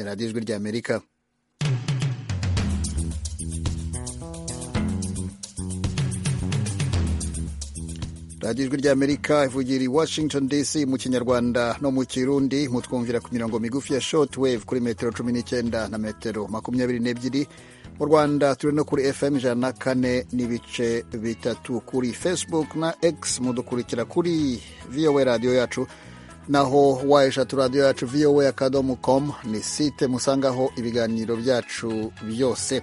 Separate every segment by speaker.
Speaker 1: radiyo ijwi ry'amerika radiyo ijwi ry'amerika ivugira i washington dc mu kinyarwanda no mu kirundi mutwumvira ku mirongo migufi ya short wave kuri metero cumi n'icyenda na metero makumyabiri n'ebyiri mu rwanda turi no kuri fm ijana na kane n'ibice bitatu kuri facebook na x mudukurikira kuri voa radiyo yacu naho wayeshatu radiyo yacu voa akadomo com ni site musangaho ibiganiro byacu byose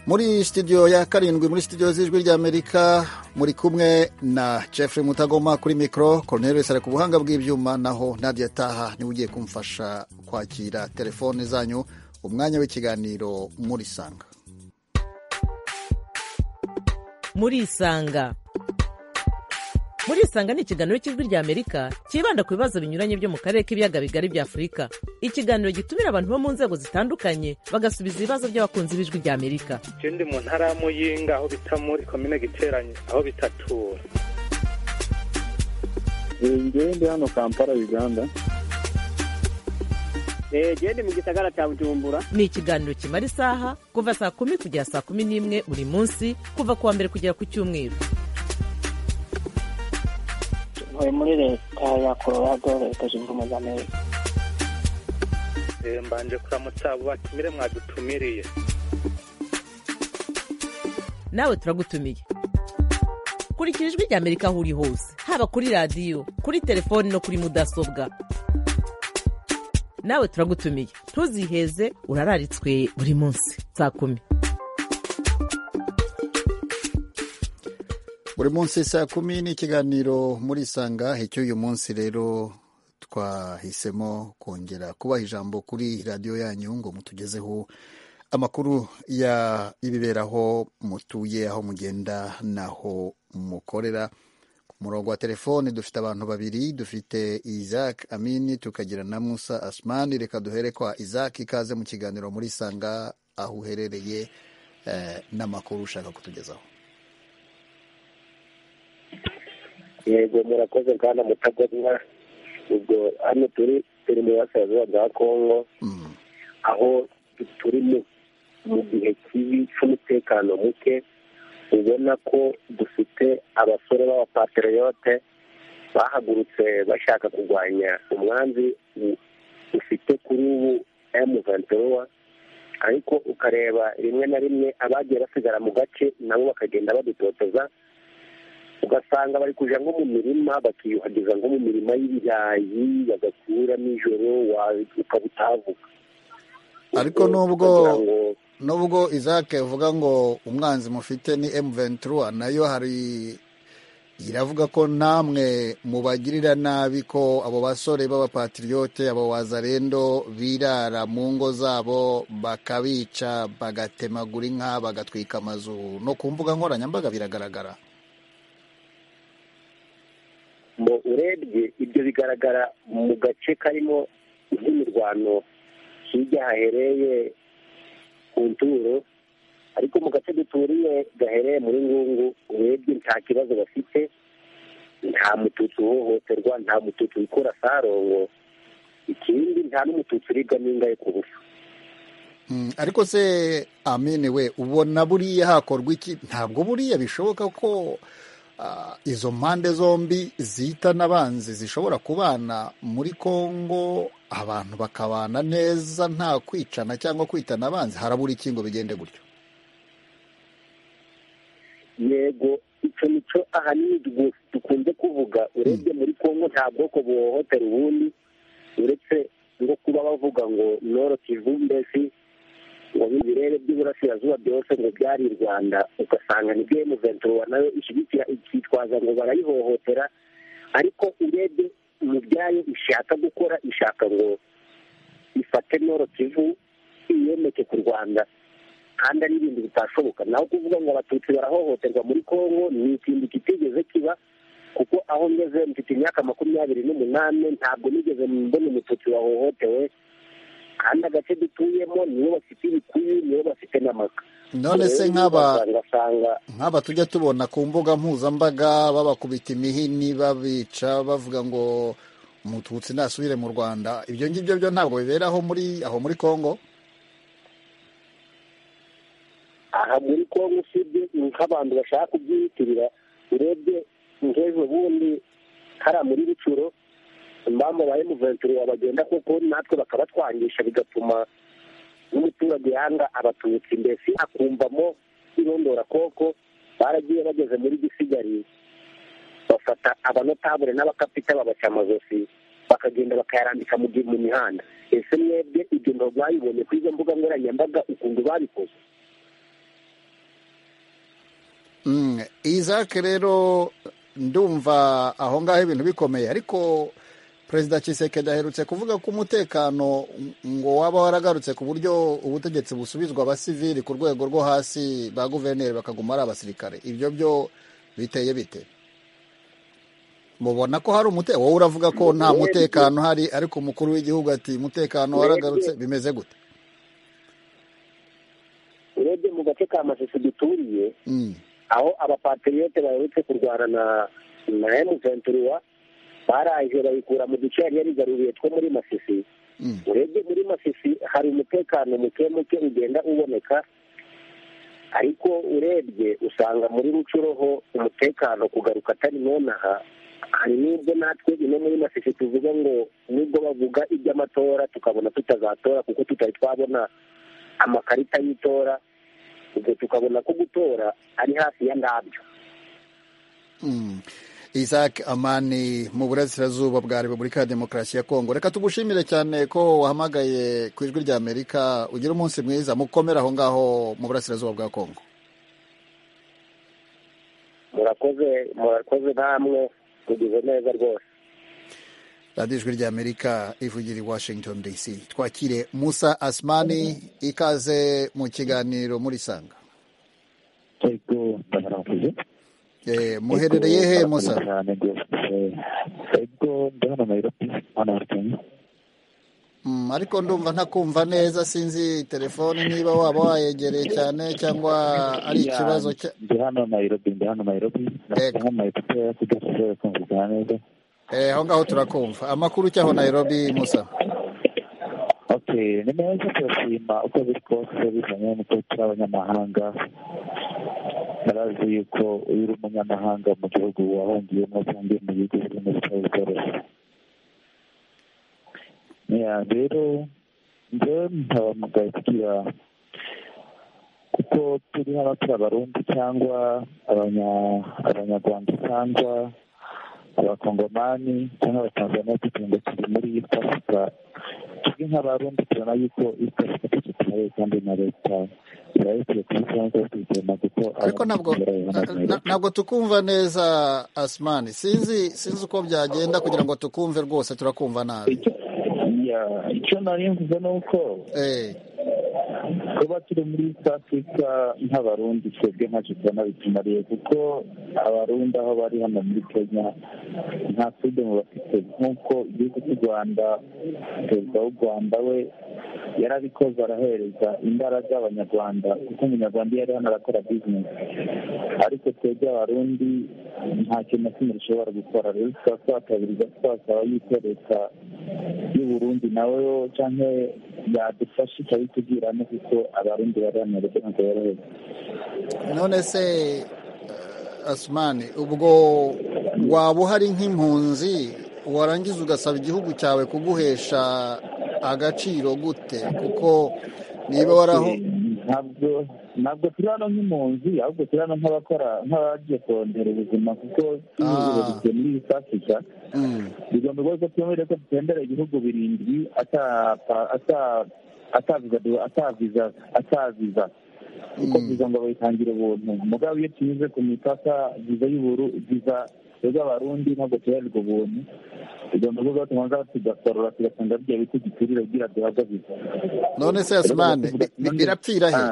Speaker 1: muri studio ya karindwi muri studio z'ijwi ry'amerika muri kumwe na jeffrey mutagoma kuri mikoro cornelius ari ku buhanga bw'ibyuma naho nadia taha niwe ugiye kumfasha kwakira telefone zanyu umwanya w'ikiganiro muri sanga
Speaker 2: muri isanga muri isanga ni ikiganiro cy'ijwi ry'amerika cyibanda ku bibazo binyuranye byo mu karere k'ibiyaga bigari bya afurika ikiganiro gitumira abantu bo mu nzego zitandukanye bagasubiza ibibazo by'abakunzi b'ijwi ry'amerika
Speaker 3: icyo ndi mu ntara ya muyinga aho bita muri komine giteranye aho bitatura
Speaker 4: ngewe ndi hano kampala uganda
Speaker 5: gende mu gisagara cya bujumbura
Speaker 2: ni ikiganiro kimara isaha kuva saa kumi kugera saa kumi n'imwe buri munsi kuva ku wa mbere kugera ku cyumweru
Speaker 6: ntuye muri leta ya colorado leta zunze ubumwe za amerika
Speaker 3: mbanje kuramutsa abo batumire mwadutumiriye
Speaker 2: nawe turagutumiye kurikira ijwi rya amerika aho uri hose haba kuri radiyo kuri telefoni no kuri mudasobwa nawe turagutumiye ntuziheze urararitswe buri munsi saa kumi
Speaker 1: buri munsi saa kumi ni ikiganiro muri isanga icy'uyu munsi rero twahisemo kongera kubaha ijambo kuri radiyo yanyu ngo mutugezeho amakuru y'ibibera aho mutuye aho mugenda n'aho mukorera murongo wa telefone dufite abantu babiri dufite isaac amini tukagira na musa asmani reka duhere kwa isaac ikaze mu kiganiro muri sanga aho uherereye eh, n'amakuru ushaka kutugezaho
Speaker 7: yego murakoze bwana mutagomwa ubwo hano turi turi mu burasirazuba bwa kongo aho turi mu gihe kibi cy'umutekano muke ubona ko dufite abasore b'abapateriyote bahagurutse bashaka kurwanya umwanzi ufite kuri ubu emu venturuwa ariko ukareba rimwe na rimwe abagiye basigara mu gace nabo bakagenda badutoteza ugasanga bari kujya nko mu mirima bakiyuhagiza nko mu mirima y'ibirayi bagakura nijoro ukaba utavuga
Speaker 1: ariko nubwo nubwo izake uvuga ngo umwanzi mufite ni ventura nayo hari iravuga ko namwe mubagirira nabi ko abo basore b'abapatiriyote abo wazarendo birara mu ngo zabo bakabica bagatemagura inka bagatwika amazu no ku mbuga nkoranyambaga biragaragara
Speaker 7: ngo urebye ibyo bigaragara mu gace karimo nk'imirwano hirya hahereye ku nturo ariko mu gace duturiye gahereye muri ngungu urebye nta kibazo bafite nta mututsi uhohoterwa nta mututsi wikora sarongo ikindi nta n'umututsi uribwa n'imbwa yo kubusa
Speaker 1: ariko se amene we ubona buriya hakorwa iki ntabwo buriya bishoboka ko izo mpande zombi zita n'abanzi zishobora kubana muri congo abantu bakabana neza nta kwicana cyangwa kwitana abanzi harabura ikingo bigende gutyo
Speaker 7: yego icyo nicyo ahanini dukunze kuvuga urebye muri congo nta bwoko buhohotera ubundi uretse no kuba bavuga ngo noro kivu mbesi ngo n'ibirere by'uburasirazuba byose ngo byari i rwanda ugasanga nibyo emuventura nayo ishyigikira ikitwaza ngo barayihohotera ariko urebye mu byayo ishaka gukora ishaka ngo ifate noro kivu iyomeke ku rwanda kandi ari ibintu bitashoboka naho kuvuga ngo abatutsi barahohoterwa muri congo ni ikintu kitigeze kiba kuko aho ngeze mfite imyaka makumyabiri n'umunani ntabwo nigeze mbona umututsi wahohotewe kandi agace dutuyemo nibo bafite ibikuyu nibo bafite n'amaka
Speaker 1: none se nk'aba nk'aba tujya tubona ku mbuga mpuzambaga babakubita imihini babica bavuga ngo umututsi nasubire mu rwanda ibyo ngibyo byo ntabwo biberaho muri aho muri congo
Speaker 8: aha muri kongo usibye ni nk'abantu bashaka kubyiyitirira urebye nk'ejo bundi hariya muri bicuro impamvu ba emuventuri bagenda koko natwe bakabatwangisha bigatuma n'umuturage yanga abatutsi mbese akumvamo irondora koko baragiye bageze muri gisigariye bafata abanotabure n'abakapita babaca amajosi bakagenda bakayarambika mu gihe mu mihanda ese mwebwe ibyo ntabwo bayibonye kuri izo mbuga nkoranyambaga ukuntu babikoze
Speaker 1: izake rero ndumva aho ngaho ibintu bikomeye ariko perezida Kisekedi aherutse kuvuga ko umutekano ngo waba waragarutse ku buryo ubutegetsi busubizwa abasivili ku rwego rwo hasi ba guverineri bakaguma ari abasirikare ibyo byo biteye bite mubona ko hari umutekano wowe uravuga ko nta mutekano uhari ariko umukuru w'igihugu ati umutekano waragarutse bimeze gute
Speaker 8: urebye mu gace ka masisi duturiye aho abapatriyote baherutse kurwana na na emuventura baraje bayikura mu duce yari yarigaruriye two muri masisi urebye muri masisi hari umutekano muke muke ugenda uboneka ariko urebye usanga muri rucuroho umutekano kugaruka atari nonaha hari n'ibyo natwe ino muri masisi tuvuga ngo nubwo bavuga iby'amatora tukabona tutazatora kuko tutari twabona amakarita y'itora ubwo tukabona ko gutora ari hafi ya ndabyo
Speaker 1: isaac amani mu burasirazuba bwa repubulika ya demokarasi ya kongo reka tugushimire cyane ko wahamagaye ku ijwi rya amerika ugira umunsi mwiza mukomere aho ngaho mu burasirazuba bwa kongo
Speaker 8: murakoze murakoze namwe mugize neza rwose
Speaker 1: radiyo ijwi rya amerika ivugira i washington dc twakire musa asimani ikaze mu kiganiro muri sanga muherereye he musa ariko ndumva ntakumva neza sinzi telefoni niba waba wayegereye cyane cyangwa ari ikibazo
Speaker 7: ndi hano nayirobi ndi hano nayirobi ndabona amayekuteri kugira ngo ushobore kumvikana neza
Speaker 1: aho ngaho turakumva amakuru cyaho Nairobi musa
Speaker 7: okay ni meza turashima uko biri kose bizanye n'uko turi abanyamahanga barazi yuko iyo uri umunyamahanga mu gihugu wahungiyemo cyangwa mu gihugu birimo bitari byoroshye rero njyewe ntabamugaye kugira kuko turi hano turi abarundi cyangwa abanyarwanda cyangwa abakongomani cyangwa abatanzaniya tugenda turi muri pasika turi nk'abarundi tubona yuko pasika tugitaye kandi na leta irayitiye kuri cyangwa tuyigena kuko
Speaker 1: ariko ntabwo tukumva neza asimani sinzi sinzi uko byagenda kugira ngo tukumve rwose turakumva nabi
Speaker 7: icyo nari mvuze ni uko kuba turi muri afurika nk'abarundi twebwe nka jisana bitumariye kuko abarundi aho bari hano muri kenya nta furidomu bafite nk'uko igihugu cy'u rwanda perezida w'u rwanda we yarabikoze arahereza imbaraga abanyarwanda kuko umunyarwanda iyo ari hano arakora bizinesi ariko twebwe abarundi nta kintu na kimwe dushobora gukora rero tukaba twakabiriza twasaba yuko leta y'uburundi nawe cyangwa yadufasha ikabitubwira kuko abarundi bari hano ndetse ntabwo yoroheje
Speaker 1: none se asimani ubwo waba uhari nk'impunzi warangiza ugasaba igihugu cyawe kuguhesha agaciro gute kuko niba waraho
Speaker 7: ntabwo ntabwo turi hano nk'impunzi ahubwo turi hano nk'abakora nk'abagiye kongera ubuzima kuko tuyobozi muri iyi afurika bigomba kuba ko twemerera ko dutembera ibihugu birindwi ataviza ataviza kuko viza ngo bayitangire ubuntu mugabo iyo tunyuze ku mipaka viza y'uburu viza y'abarundi ntabwo tuhererwa ubuntu tugomba kuvuga tubanza tugasorora tugasanga bigiye biti gikwiriye kugira duhabwe viza
Speaker 1: none se yasimane birapfira he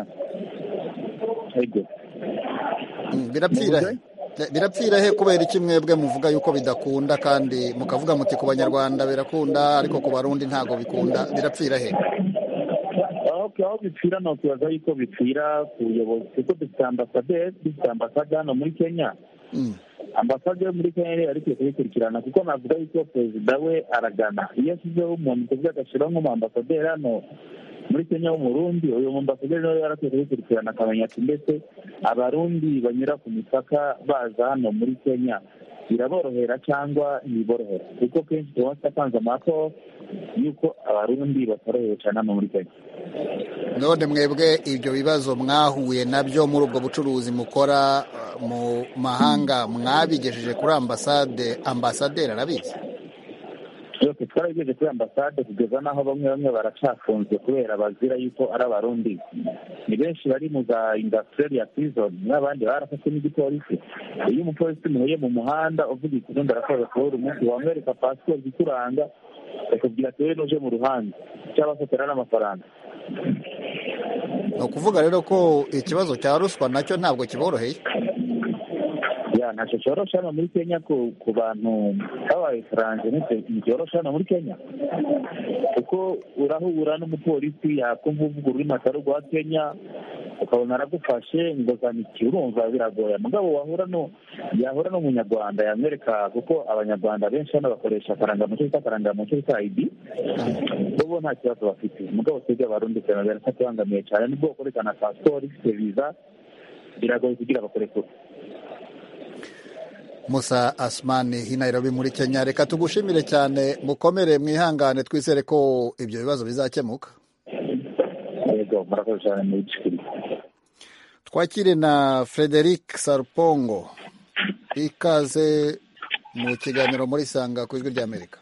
Speaker 1: birapfira he birapfira he kubera iki mwebwe muvuga yuko bidakunda kandi mukavuga muti ku banyarwanda birakunda ariko ku barundi ntabwo bikunda birapfira he
Speaker 7: aho bipfira ni ukubaza yuko bipfira ku buyobozi kuko dufite ambasaderi dufite ambasade hano muri kenya ambasade yo muri kenya niba ariko kubikurikirana kuko navuga yuko perezida we aragana iyo ashyizeho umuntu kuburyo agashyiraho nk'umuambasaderi hano muri kenya w'umurundi uyu mumbasaderi nawe yarakwiye kubikurikirana akamenya ati mbese abarundi banyura ku mipaka baza hano muri kenya biraborohera cyangwa ntiborohera kuko kenshi tuba twatanze amako y'uko abarundi batorohewe cyane hano muri kenya
Speaker 1: none mwebwe ibyo bibazo mwahuye nabyo muri ubwo bucuruzi mukora mu mahanga mwabigejeje kuri ambasade ambasaderi arabizi
Speaker 7: byose twarabigejeje kuri ambasade kugeza n'aho bamwe bamwe baracafunzwe kubera bazira yuko ari abarundi ni benshi bari mu za indasitiriyeri ya prizoni n'abandi barafashwe n'igipolisi iyo umupolisi umuhuye mu muhanda uvuga ikirundi arakoza kubura umunsi wamwereka pasiporo ikuranga bakubwira ati wowe nuje mu ruhande cyangwa se utera n'amafaranga
Speaker 1: ni ukuvuga rero ko ikibazo cya ruswa nacyo ntabwo kiboroheye
Speaker 7: ya ntacyo cyoroshye hano muri kenya ku bantu babaye faranje ntibyoroshye hano muri kenya kuko urahura n'umupolisi yakumva uvuga ururimi atari rwa kenya ukabona aragufashe ngo zaniki urumva biragoye mugabo wahura no yahura n'umunyarwanda yamwereka kuko abanyarwanda benshi hano bakoresha akarangamuco cyitwa akarangamuco ka idi bo nta kibazo bafite mugabo twebwe abarundi cyane biratubangamiye cyane nibwo bakorekana pasiporo ifite viza biragoye kugira bakorekure
Speaker 1: musa asimani hinayirabi muri kenya reka tugushimire cyane mukomere mwihangane twizere ko ibyo bibazo bizakemuka twakire na frederic sarpongo ikaze mu kiganiro muri sanga ku ijwi ry'amerika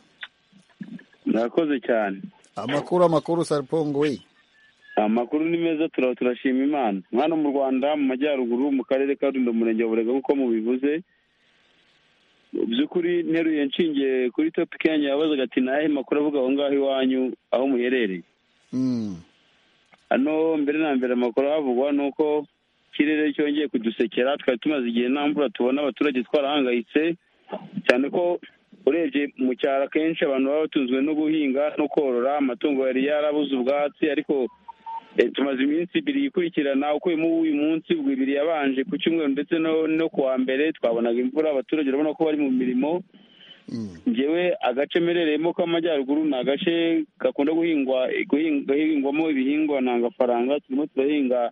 Speaker 9: murakoze cyane
Speaker 1: amakuru amakuru sarpongo we
Speaker 9: amakuru ni meza turaba turashima imana hano mu rwanda mu majyaruguru mu karere ka rulindo murenge wa burega nk'uko mubivuze by'ukuri nteruye nshingiye kuri topic yanjye yabazaga ati nahe makuru avuga aho ngaho iwanyu aho muherereye hano mbere na mbere amakuru ahavugwa ni uko ikirere cyongeye kudusekera twari tumaze igihe nta mvura tubona abaturage twarahangayitse cyane ko urebye mu cyaro akenshi abantu baba batunzwe no guhinga no korora amatungo yari yarabuze ubwatsi ariko tumaze iminsi ibiri ikurikirana uko uyu munsi ubwo ibiri yabanje ku cyumweru ndetse no ku wa mbere twabonaga imvura abaturage urabona ko bari mu mirimo ngewe agace merereyemo k'amajyaruguru ni agace gakunda guhingwa guhingwamo ibihingwa ntangafaranga turimo turahinga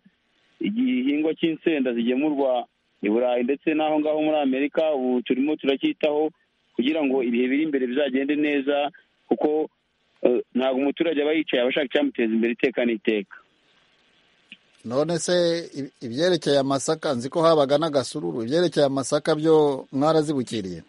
Speaker 9: igihingwa cy'insenda zigemurwa i burayi ndetse n'aho ngaho muri amerika ubu turimo turacyitaho kugira ngo ibihe biri imbere bizagende neza kuko ntabwo umuturage aba yicaye aba ashaka icyamuteza imbere iteka n'iteka
Speaker 1: none se ibyerekeye amasaka nzi ko habaga n'agasururu ibyerekeye amasaka byo mwarazibukiriye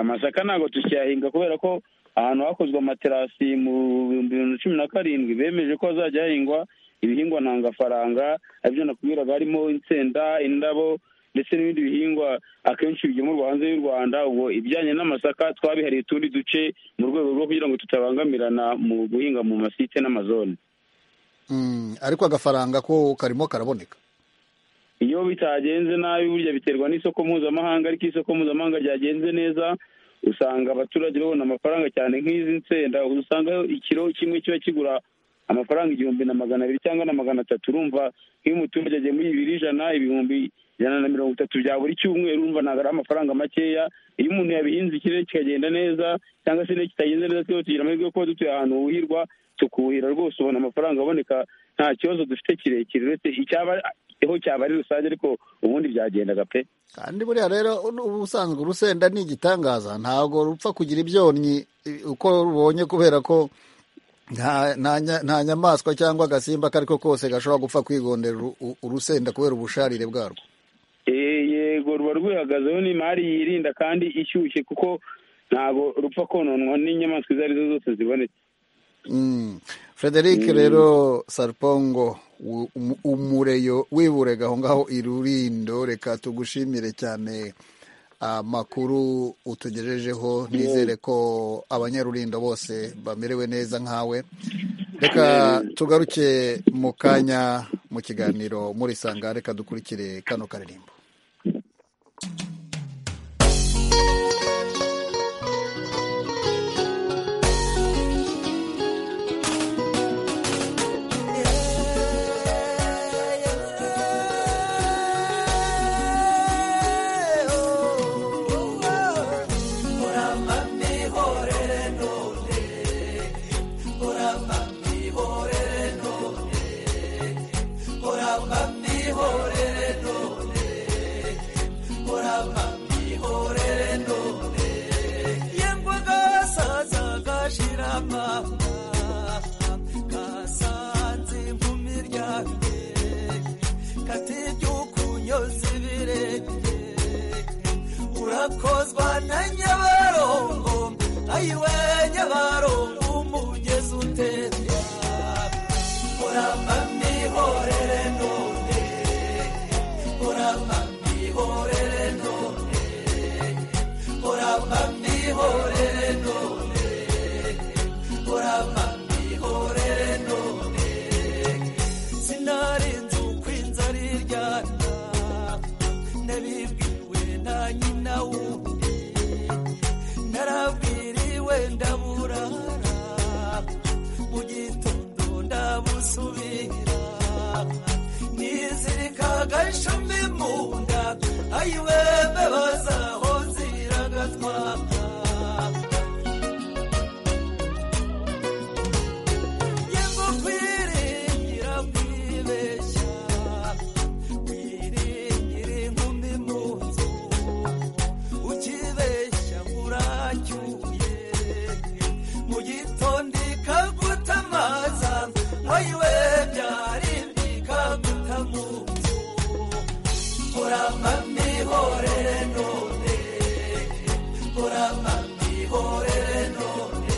Speaker 9: amasaka ntabwo tukiyahinga kubera ko ahantu hakozwe amaterasi mu bihumbi bibiri na cumi na karindwi bemeje ko hazajya hahingwa ibihingwa ntangafaranga aribyo nakubwiraga harimo insenda indabo ndetse n'ibindi bihingwa akenshi bigemurwa hanze y'u rwanda ubwo ibijyanye n'amasaka twabihariye utundi duce mu rwego rwo kugira ngo tutabangamirana mu guhinga mu masite n'amazone
Speaker 1: ariko agafaranga ko karimo karaboneka
Speaker 9: iyo bitagenze nabi burya biterwa n'isoko mpuzamahanga ariko isoko mpuzamahanga ryagenze neza usanga abaturage babona amafaranga cyane nk'izi nsenda usanga ikiro kimwe kiba kigura amafaranga igihumbi na magana abiri cyangwa na magana atatu urumva nk'iyo umuturage agiye muri ibiri ijana ibihumbi ijana na mirongo itatu bya buri cyumweru urumva ntabwo ari amafaranga makeya iyo umuntu yabihinze ikirere kikagenda neza cyangwa se kitagenze neza twese tugira amahirwe yo kuba dutuye ahantu huhirwa tukuhira rwose ubona amafaranga aboneka nta kibazo dufite kirekire uretse icyaba aho cyaba ari rusange ariko ubundi byagendaga pe
Speaker 1: kandi buriya rero ubusanzwe urusenda ni igitangaza ntabwo rupfa kugira ibyonnyi uko rubonye kubera ko nta nyamaswa cyangwa agasimba kariko kose gashobora gupfa kwigondera urusenda kubera ubusharire bwarwo
Speaker 9: yego ruba rwihagazeho n'imari yirinda kandi ishyushye kuko ntabwo rupfa kononwa n'inyamaswa izo arizo zose zibonetse
Speaker 1: frederic rero sarpongo umureyo wiburega aho ngaho irurindo reka tugushimire cyane amakuru utugejejeho nizere ko abanyarurindo bose bamerewe neza nkawe reka tugaruke mu kanya mu kiganiro muri sanga reka dukurikire kano karirimbo
Speaker 10: oh. irakozwa na nyabarongo ayiwe nyabarongo umugezi utemba muramba mihorere none muramba mihorere none muramba mihorere none muramba mihorere none sinarinze uko inzara iryana nabibwiwe na nyina wundi narabwiriwe ndaburara mu gitondo ndabusubira nizirikaga ishumi mu nda ayiwe mbebaza aho ziragatwara yego kwiringira kwibeshya wiringira inkumi mu nzu ukibeshya uracyuye mu gitondo ikagutamaza ayiwe byari bikaguta mu nzu muramba mihorere none muramba mihorere none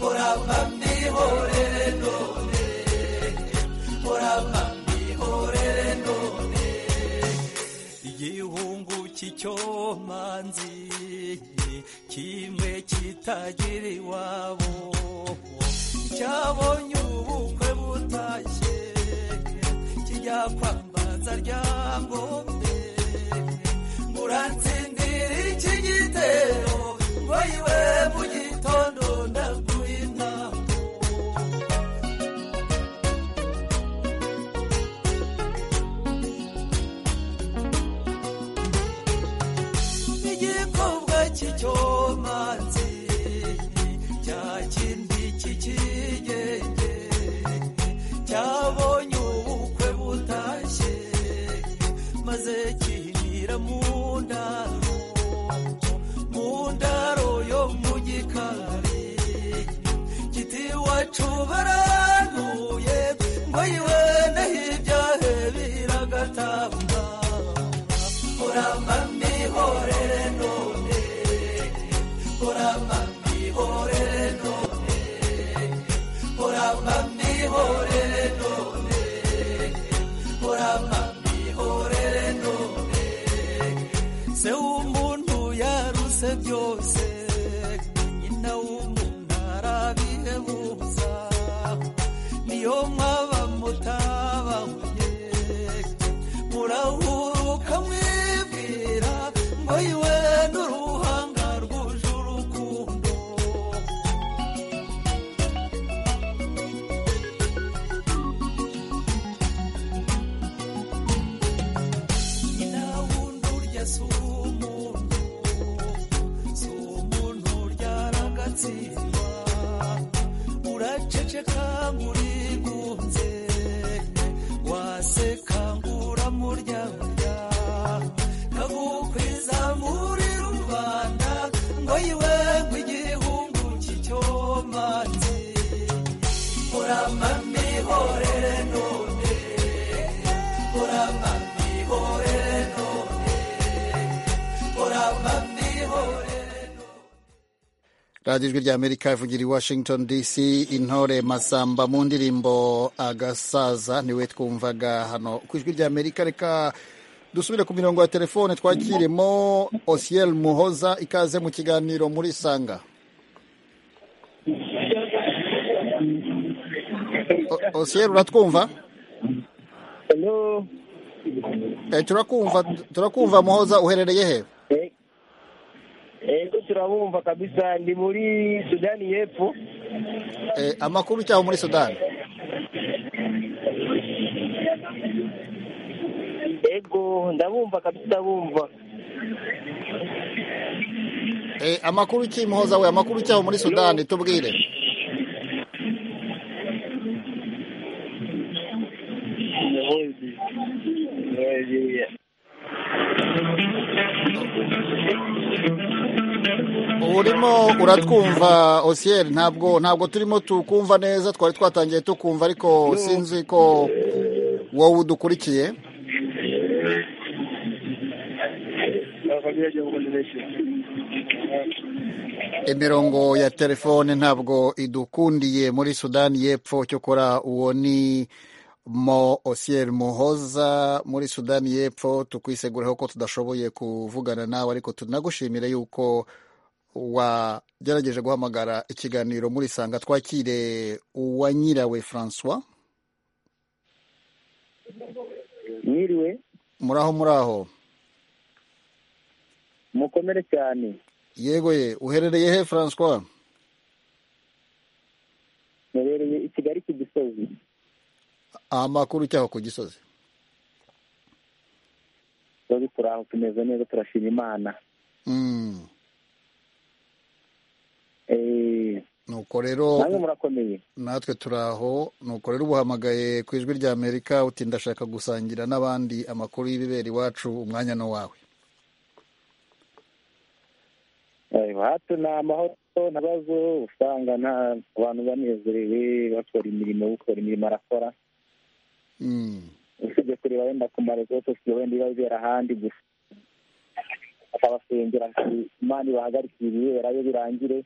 Speaker 10: muramba mihorere none muramba mihorere none igihungu cy'icyomanzi kimwe kitagira iwabo cyabonye ubukwe butashye kijya kwambaza ryangombe muratsindira iki gitero woyiwe mu gitondo ndaguha inama igikobwa cy'icyomanzi cya kindi cy'ikigenge cyabonye ubukwe butashye maze kihinira mu ndaro mu ndaro yo mu gikari kiti wacu baranuye ngo yiwe n'ibyahe biragatamba muramba mihorere none muramba mihorere none muramba mihorere none muramba mihorere none se w'umuntu yaruse byose nyina w'umuntu arabihebuza niyo mwaba mutabanye murahuruka mwibwira ngo yiwe n'uruhanga rwuje urukundo nyina wundi urya si umuntu si umuntu ryaragatsindwa uraceceka ngurigunze waseka nguramuryarya kagukwiza muri rubanda ngo yiwe nk'igihungu cy'icyomanzi muramba mihorere none muramba mihorere none muramba mihorere
Speaker 1: radiyo ijwi rya amerika ivugira i washington dc intore masamba mu ndirimbo agasaza niwe twumvaga hano ku ijwi rya amerika reka dusubire ku mirongo ya telefone twakirimo osiel muhoza ikaze mu kiganiro muri sanga O- osiel uratwumva
Speaker 4: Hello.
Speaker 1: Eh, turakumva turakumva muhoza uherereye he
Speaker 4: Ego turabumva kabisa ndi muri Sudani y'Epfo.
Speaker 1: Eh, amakuru cyaho muri sudani
Speaker 4: Ego ndabumva kabisa ndabumva.
Speaker 1: Eh, amakuru ki muhoza we amakuru cyaho muri sudani tubwire urimo uratwumva osiyeri ntabwo ntabwo turimo tukumva neza twari twatangiye tukumva ariko sinzi ko wowe udukurikiye
Speaker 4: Nakwambia
Speaker 3: radio convention
Speaker 1: imirongo ya telefone ntabwo idukundiye muri sudani y'epfo cyokora uwo ni mo osiyeri muhoza muri sudani y'epfo tukwisegureho ko tudashoboye kuvugana nawe ariko tunagushimire yuko wagerageje guhamagara ikiganiro muri sanga twakire uwanyirawe francois
Speaker 7: mwiriwe
Speaker 1: muri aho muri aho
Speaker 7: mukomere cyane
Speaker 1: yego ye uherereye he francois
Speaker 7: muherereye i kigali ku gisozi
Speaker 1: amakuru cyaho ku gisozi
Speaker 7: twari turi aho tumeze neza turashima imana
Speaker 1: nuko rero
Speaker 7: namwe murakomeye
Speaker 1: natwe turi aho nuko rero ubuhamagaye ku ijwi rya amerika uti ndashaka gusangira n'abandi amakuru y'ibibera iwacu umwanya ni uwawe
Speaker 7: hato ni amahoro ntabazo usanga nta abantu banezerewe bakora imirimo ukora imirimo arakora usibye kureba wenda ku marego gusa wenda iba bibera ahandi gusa akabasengera imana ibahagarike ibibera yo birangire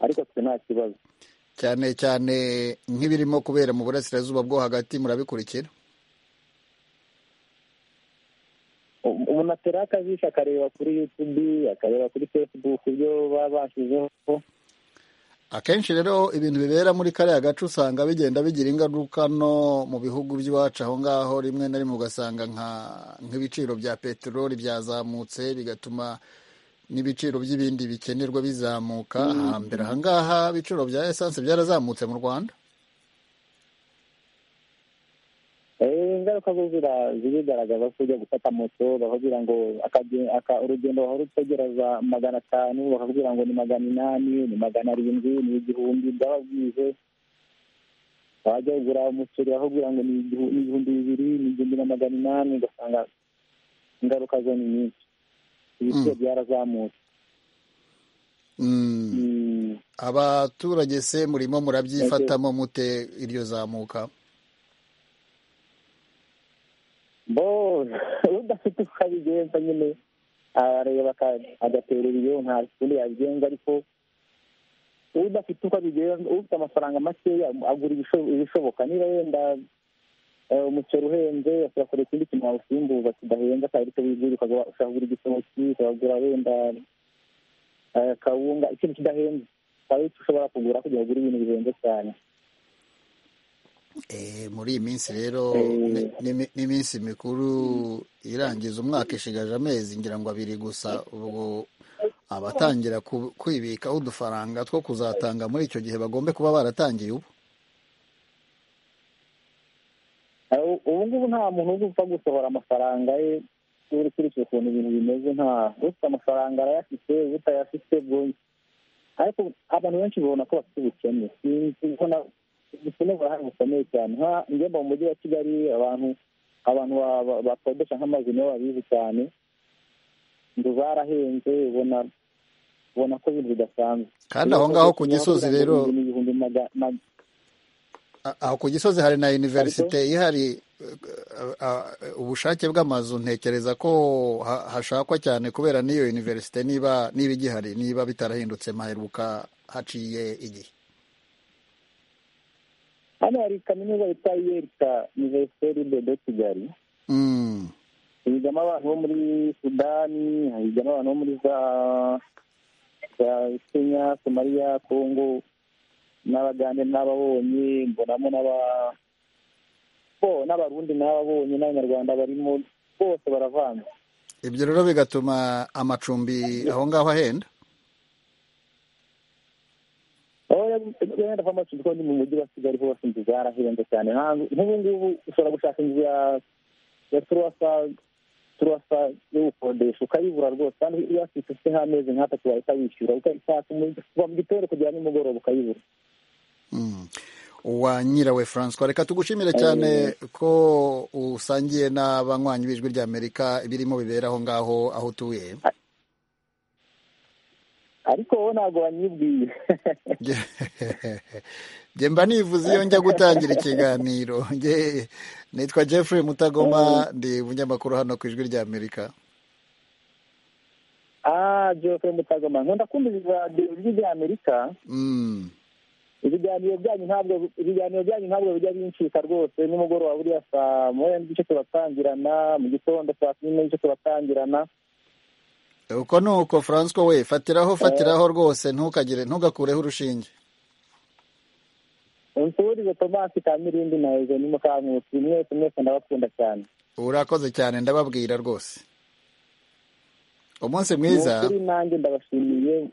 Speaker 7: ariko twe nta kibazo
Speaker 1: cyane cyane nk'ibirimo kubera mu burasirazuba bwo hagati murabikurikira
Speaker 7: umuntu atera akajisho akareba kuri yutubi akareba kuri fesibuku ibyo baba bashyizeho
Speaker 1: akenshi rero ibintu bibera muri kariya gace usanga bigenda bigira ingaruka no mu bihugu by'iwacu aho ngaho rimwe na rimwe ugasanga nk'ibiciro bya peteroli byazamutse bigatuma n'ibiciro by'ibindi bikenerwa bizamuka hambere aha ngaha ibiciro bya esanse byarazamutse mu rwanda
Speaker 7: ingaruka zo zirigaragaza ko ujya gufata moto bakubwira ngo urugendo wahora utegereza magana atanu bakakubwira ngo ni magana inani ni magana arindwi ni igihumbi byaba byize wajya kugura umuceri bakakubwira ngo ni ibihumbi bibiri ni igihumbi na magana inani ugasanga ingaruka zo ni nyinshi ibiciro byarazamutse
Speaker 1: abaturage se murimo murabyifatamo mute iryo zamuka
Speaker 7: bo udafite uko abigenza nyine arareba agaterera iyo nta kundi yabigenza ariko udafite uko abigenza ufite amafaranga makeya agura ibishoboka niba wenda umuceri uhenze ukagura ikindi kintu wawusimbuza kidahenze akaba ariko bizuri ukagura igitoki ukagura wenda kawunga ikintu kidahenze ukaba ushobora kugura kugira ngo ugure ibintu bihenze cyane
Speaker 1: muri iyi minsi rero n'iminsi mikuru irangiza umwaka ishigaje amezi ngira ngo abiri gusa ubwo abatangira kwibikaho udufaranga two kuzatanga muri icyo gihe bagombe kuba baratangiye
Speaker 7: ubu ubu ngubu nta muntu upfa gusohora amafaranga ye uri ukurikije ukuntu ibintu bimeze nta ufite amafaranga arayafite utayafite ariko abantu benshi babona ko bafite ubukene ubukene burahari bukomeye cyane njyemba mu mujyi wa kigali abantu abantu bakodesha nk'amazu nibo babizi cyane inzu zarahenze ubona ubona ko ibintu bidasanzwe
Speaker 1: kandi aho ngaho ku gisozi rero aho ku gisozi hari na iniverisite ihari ubushake bw'amazu ntekereza ko hashakwa cyane kubera n'iyo iniverisite niba niba igihari niba bitarahindutse maheruka haciye igihe
Speaker 7: hano hari kaminuza yitwa yerika univerisiteri de kigali higamo abantu bo muri sudani higamo abantu bo muri za kenya somaliya kongo n'abagande n'ababonye mbonamo n'aba bo n'abarundi n'ababonye n'abanyarwanda barimo bose baravanze
Speaker 1: ibyo rero bigatuma amacumbi aho ngaho ahenda
Speaker 7: wenda kwa macumbi ko ni mu mujyi wa kigali hose inzu zarahenze cyane nk'ubu ngubu ushobora gushaka inzu ya ya turuwasa turuwasa yo gukodesha ukayibura rwose kandi iyo afite ufite nk'amezi nk'atatu wahita wishyura ukayishaka kuva mu gitondo kugera nimugoroba ukayibura
Speaker 1: uwa nyirawe francois reka tugushimire cyane ko usangiye n'abanywanyi b'ijwi rya amerika birimo bibera aho ngaho aho utuye
Speaker 7: ariko wowe ntabwo wanyibwiye
Speaker 1: njye mba nivuze iyo njya gutangira ikiganiro nitwa Jeffrey mutagoma ndi umunyamakuru hano ku ijwi ry'amerika
Speaker 11: radio fm mutagoma nkunda kumva radio ijwi rya amerika ibiganiro byanyu ntabwo ibiganiro byanyu ntabwo bijya bincika rwose nimugoroba buriya saa moya n'igice turatangirana mu gitondo saa kumi n'igice turatangirana
Speaker 1: uko ni uko francois we fatiraho fatiraho rwose ntukagire ntugakureho urushinge
Speaker 11: unsuburize tomasi ka mirindi na ejo ni mukankusi mwese mwese ndabakunda cyane
Speaker 1: urakoze cyane ndababwira rwose umunsi mwiza
Speaker 11: Ni ukuri nanjye ndabashimiye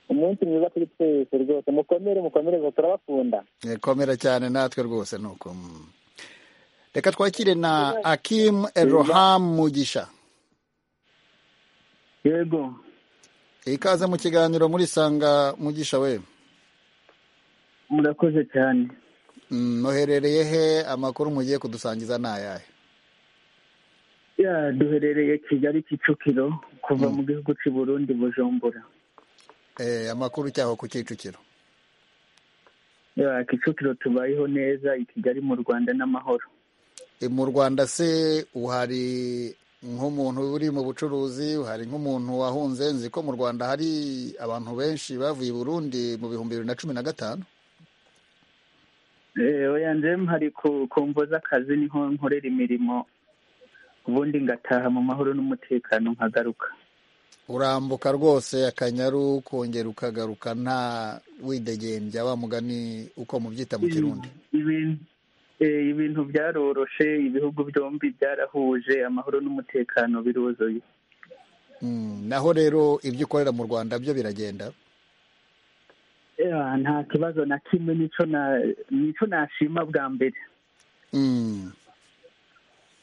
Speaker 11: umunsi mwiza kuri twese rwose mukomere mukomereze turabakunda
Speaker 1: komera cyane natwe rwose ni uko mm. reka twakire na akim eroham mugisha
Speaker 12: yego
Speaker 1: ikaze mu kiganiro muri sanga mugisha we
Speaker 12: murakoze cyane
Speaker 1: Mm, muherereye he amakuru mugiye kudusangiza ni ayahe
Speaker 12: ya duherereye kigali kicukiro kuva mu gihugu cy'i burundi bujumbura
Speaker 1: Eh, amakuru cyaho ku kicukiro
Speaker 12: ya kicukiro tubayeho neza i kigali mu rwanda n'amahoro
Speaker 1: Eh, mu rwanda se uhari nk'umuntu uri mu bucuruzi uhari nk'umuntu wahunze nzi ko mu rwanda hari abantu benshi bavuye i burundi mu bihumbi bibiri na cumi na gatanu
Speaker 12: Eh, oya njem hari ku ku mvo z'akazi niho nkorera imirimo ubundi ngataha mu mahoro n'umutekano nkagaruka
Speaker 1: urambuka rwose akanyaru ukongera ukagaruka nta widegembya wa mugani uko mubyita mu kirundi
Speaker 12: Ibintu- eh, ibintu byaroroshe ibihugu byombi byarahuje amahoro n'umutekano biruzuye
Speaker 1: Mm, naho rero ibyo ukorera mu rwanda byo biragenda
Speaker 12: Ya, nta kibazo na kimwe nico na nico nashima bwa mbere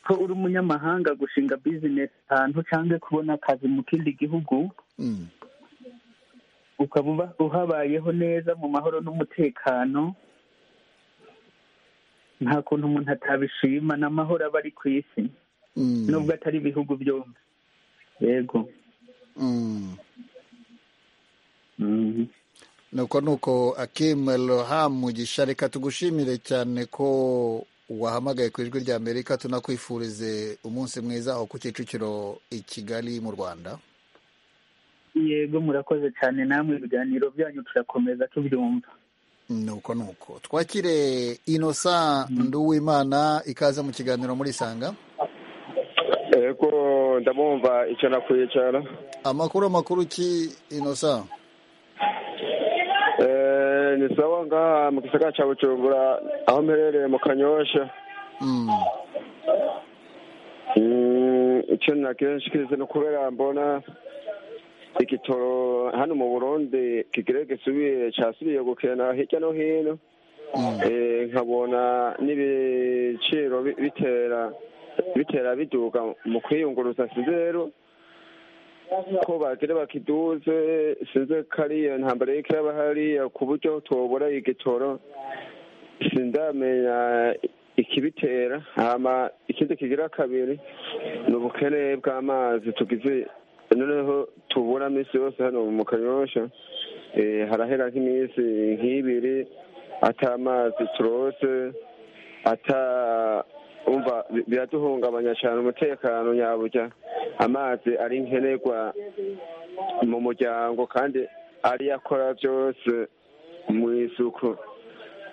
Speaker 12: ko uri umunyamahanga gushinga business ahantu cyangwa kubona akazi mu kindi gihugu
Speaker 1: Mm.
Speaker 12: ukaba uba- uhabayeho neza mu mahoro n'umutekano nta kuntu umuntu atabishima ni amahoro aba ari ku isi
Speaker 1: Mm.
Speaker 12: nubwo atari ibihugu byombi yego
Speaker 1: Mm. nuko nuko akim roham mugisha reka tugushimire cyane ko wahamagaye ku ijwi rya amerika tunakwifurize umunsi mwiza aho ku kicukiro i kigali mu rwanda
Speaker 12: yego murakoze cyane namwe ibiganiro byanyu turakomeza tubyumva
Speaker 1: nuko nuko twakire inosa nduwimana ikaze mu kiganiro muri sanga
Speaker 13: yego ndamwumva icara ku icara
Speaker 1: amakuru amakuru ki inosa
Speaker 13: Eh, ni sawa ngaha mu gisagara cya bucumbura aho mperereye mu kanyosha
Speaker 1: Mm.
Speaker 13: Mm, icyo nakenshi kize no kubera mbona igitoro hano mu burundi kigire gisubiye cyasubiye gukena hirya no hino Eh, nkabona n'ibiciro bi- bitera bitera biduga mu kwiyunguruza sinzi rero ko bagire bakiduze sinzi kariya ntambara y'iko yaba hariya ku buryo tubura igitoro sindamenya ikibitera hama ikindi kigira kabiri ni ubukene bw'amazi tugize noneho tubura minsi yose hano mu kanyosha Eh, harahera nk'iminsi nk'ibiri atamazi turose ata umva bi- biraduhungabanya cyane umutekano nyaburya amazi ari nkenerwa mu muryango kandi ari yo akora byose mu isuku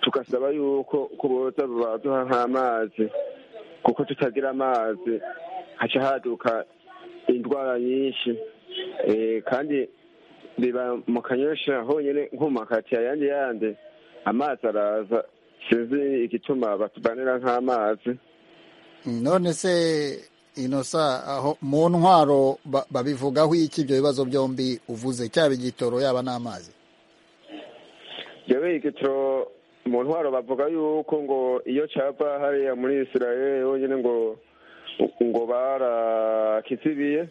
Speaker 13: tugasaba yuko ku boza baduha nk'amazi kuko tutagira amazi haca haduka indwara nyinshi Eh, kandi biba mu kanyosha honyine nko mu makati yandi yandi amazi araza sinzi igituma batubanira nk'amazi
Speaker 1: none se inosa aho mu ntwaro ba- babivugaho iki ibyo bibazo byombi uvuze cyaba igitoro yaba n'amazi
Speaker 13: yewe igitoro mu ntwaro bavuga yuko ngo iyo cyava hariya muri israel honyine ngo ngo barakizibiye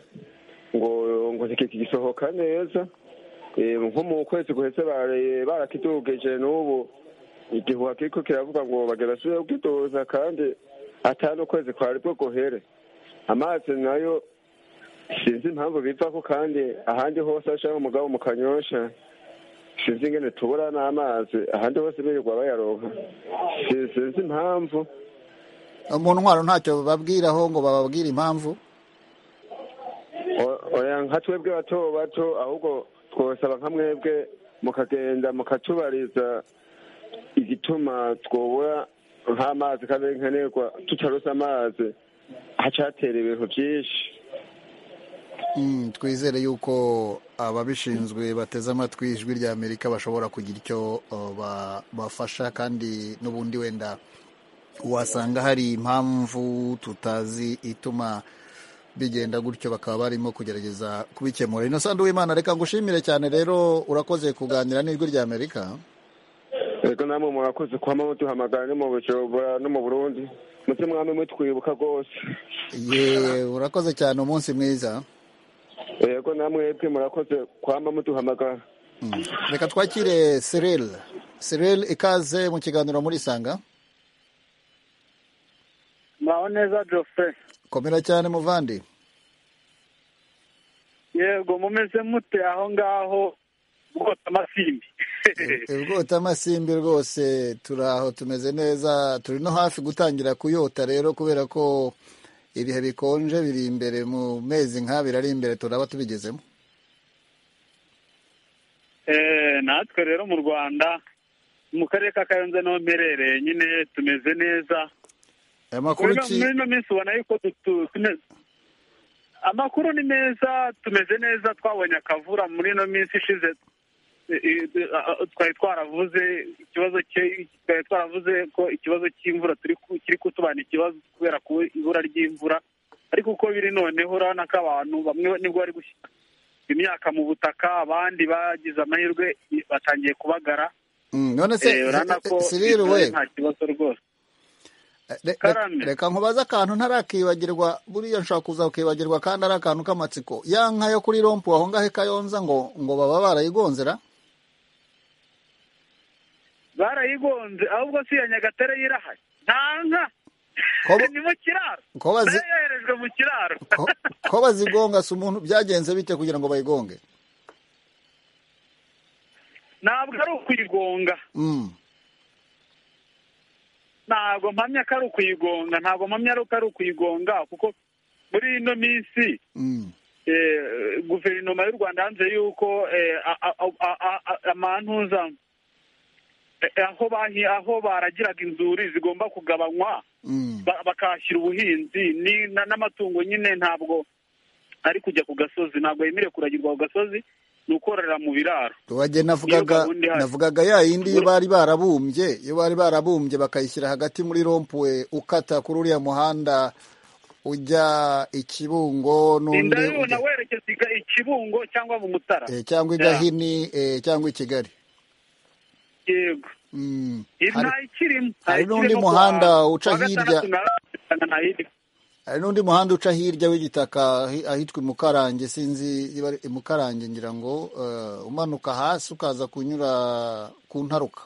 Speaker 13: ngo ngo ntikigisohoka neza Eh, nko mu kwezi guheze bare- barakidugije n'ubu igihuha kiriko kiravuga ngo bagera basubire kukidoza kandi atanu ukwezi kwari bwo guhere amazi nayo sinzi impamvu bivako kandi ahandi hose ashaka umugabo mu kanyosha sinzi ingene tubura n'amazi ahandi hose birirwa bayaronka Si- sinzi impamvu
Speaker 1: mu ntwaro ntacyo bababwiraho ngo bababwire impamvu
Speaker 13: O- oya nka twebwe bato bato ahubwo twosaba nka mwebwe mukagenda mukatubariza igituma twobura nk'amazi kandi nkenerwa tutarose amazi hacatera ibintu byinshi
Speaker 1: twizere yuko ababishinzwe bateze amatwi ijwi rya amerika bashobora kugira icyo bafasha kandi n'ubundi wenda wasanga hari impamvu tutazi ituma bigenda gutyo bakaba barimo kugerageza kubikemura ino sandu w'imana reka ngushimire cyane rero urakoze kuganira n'ijwi rya amerika
Speaker 13: reka namwe murakoze kwama muduhamagara no mu bujumbura no mu burundi muze mwame mutwibuka rwose
Speaker 1: ye urakoze cyane umunsi mwiza
Speaker 13: yego namwe twe murakoze kwama muduhamagara
Speaker 1: reka twakire serel serel ikaze mu kiganiro muri isanga
Speaker 14: muraho neza Geoffrey
Speaker 1: komera cyane muvandi
Speaker 14: yego mumeze mute aho ngaho ubwota amasimbi
Speaker 1: ubwota amasimbi rwose turi aho tumeze neza turi no hafi gutangira kuyota rero kubera ko ibihe bikonje biri imbere mu mezi nk'abiri ari imbere turaba tubigezemo
Speaker 14: natwe rero mu rwanda mu karere ka kayonza niho mperereye nyine tumeze neza
Speaker 1: amakuru ki
Speaker 14: muri ino minsi ubona yuko amakuru ni meza tumeze neza twabonye akavura muri ino minsi ishize twari twaravuze ikibazo twari twaravuze ko ikibazo cy'imvura kiri kutubana ikibazo kubera ku ibura ry'imvura ariko uko biri noneho urabona ko abantu bamwe nibwo bari gushyira imyaka mu butaka abandi bagize amahirwe batangiye kubagara
Speaker 1: none se
Speaker 14: urabona ko
Speaker 1: siriruwe
Speaker 14: nta kibazo rwose
Speaker 1: reka nkubaze akantu ntarakibagirwa buriya nshobora kuza ukibagirwa kandi ari akantu k'amatsiko ya nka yo kuri rompu aho ngaho ikayonza ngo ngo baba barayigonzera
Speaker 14: barayigonze ahubwo si iya nyagatare y'irahari nta nka ni mu kiraro
Speaker 1: ko bazi-
Speaker 14: nayo yoherejwe mu kiraro
Speaker 1: Ko- ko bazigonga si umuntu byagenze bite kugira ngo bayigonge
Speaker 14: ntabwo ari ukuyigonga
Speaker 1: Mm.
Speaker 14: ntabwo mpamya ko ari ukuyigonga ntabwo mpamya ko ari ukuyigonga kuko muri ino minsi
Speaker 1: Mm.
Speaker 14: eh, guverinoma y'u rwanda yanze yuko eh, a- a- a- a- a- a- amantuza eh, aho bahi- aho baragiraga inzuri zigomba kugabanywa
Speaker 1: Mm.
Speaker 14: ba- bakahashyira ubuhinzi ni- na- n'amatungo nyine ntabwo ari kujya ku gasozi ntabwo yemerewe kuragirwa ku gasozi ni ukororera mu biraro
Speaker 1: wajye navugaga
Speaker 14: gahunda ihari.
Speaker 1: navugaga ya yindi iyo bari barabumbye iyo bari barabumbye bakayishyira hagati muri rompuwe ukata kuri uriya muhanda ujya i kibungo n'undi
Speaker 14: ndabibona
Speaker 1: ujya-
Speaker 14: werekeza i Ga- i kibungo cyangwa mu mutara
Speaker 1: eh, cyangwa i gahini eh, cyangwa i kigali
Speaker 14: yego
Speaker 1: Mm.
Speaker 14: nta ikirimo nta
Speaker 1: hari n'undi
Speaker 14: ikirimo
Speaker 1: muhanda
Speaker 14: kuwa-
Speaker 1: uca
Speaker 14: kuwa
Speaker 1: hirya.
Speaker 14: gatandatu na- na- na-
Speaker 1: hari n'undi muhanda uca hirya w'igitaka ahi- ahitwa imukarange sinzi niba ari imukarange ngira ngo eh, umanuka hasi ukaza kunyura ku ntaruka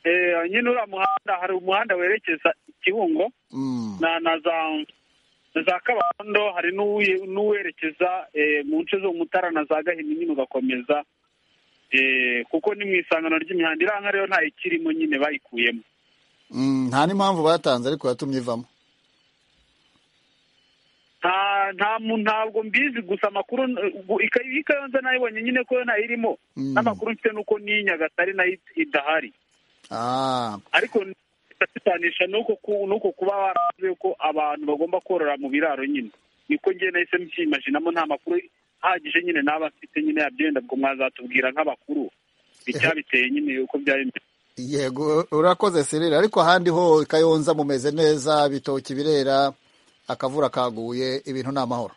Speaker 14: eh, nyine uriya muhanda hari umuhanda werekeza i kibungo
Speaker 1: Mm.
Speaker 14: na na za na za kabarondo hari n'uwe- n'uwerekeza eh, mu nce zo mu mutara na za gahini nyine ugakomeza eh, kuko ni mu isangano ry'imihanda iriya nka rero nta ikirimo nyine bayikuyemo
Speaker 1: Mm, nta n'impamvu batanze ariko yatumye ivamo
Speaker 14: nta nta mu- ntabwo mbizi gusa amakuru ikayonza nayibonye nyine ko yo ntayirimo
Speaker 1: Mm.
Speaker 14: n'amakuru mfite nuko n'iyi nyagatare nayo idahari
Speaker 1: ah.
Speaker 14: ariko ndasitanisha nuko ku- nuko kuba barazi ko abantu bagomba korora mu biraro nyine niko ngiye nahise mbyimajinamo nta makuru ahagije nyine naba mfite nyine yabyenda ubwo mwazatubwira nk'abakuru icyabiteye nyine uko byari bimeze.
Speaker 1: yego urakoze serire ariko ahandi ho kayonza mumeze neza ibitoki birera akavura kaguye ibintu ni amahoro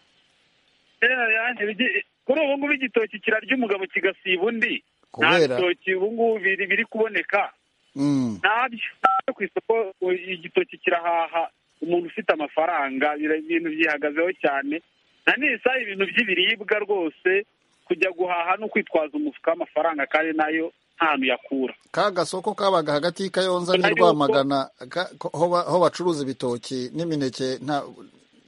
Speaker 14: Rero yanjye bigi- kuri ubu ngubu igitoki kirarya umugabo kigasiba undi nta
Speaker 1: Kubera-
Speaker 14: bitoki ubu ngubu biri biri kuboneka
Speaker 1: Mm.
Speaker 14: ntabyo ntabyo ku isoko u- igitoki kirahaha umuntu ufite amafaranga bira- ibintu byihagazeho cyane na nisa ibintu by'ibiribwa rwose kujya guhaha no kwitwaza umufuka w'amafaranga kandi nayo nta hantu yakura
Speaker 1: ka gasoko kabaga hagati y'i kayonza n'i
Speaker 14: Ariko-
Speaker 1: rwamagana ka- ko- ho ba- ho bacuruza ibitoki n'imineke nta-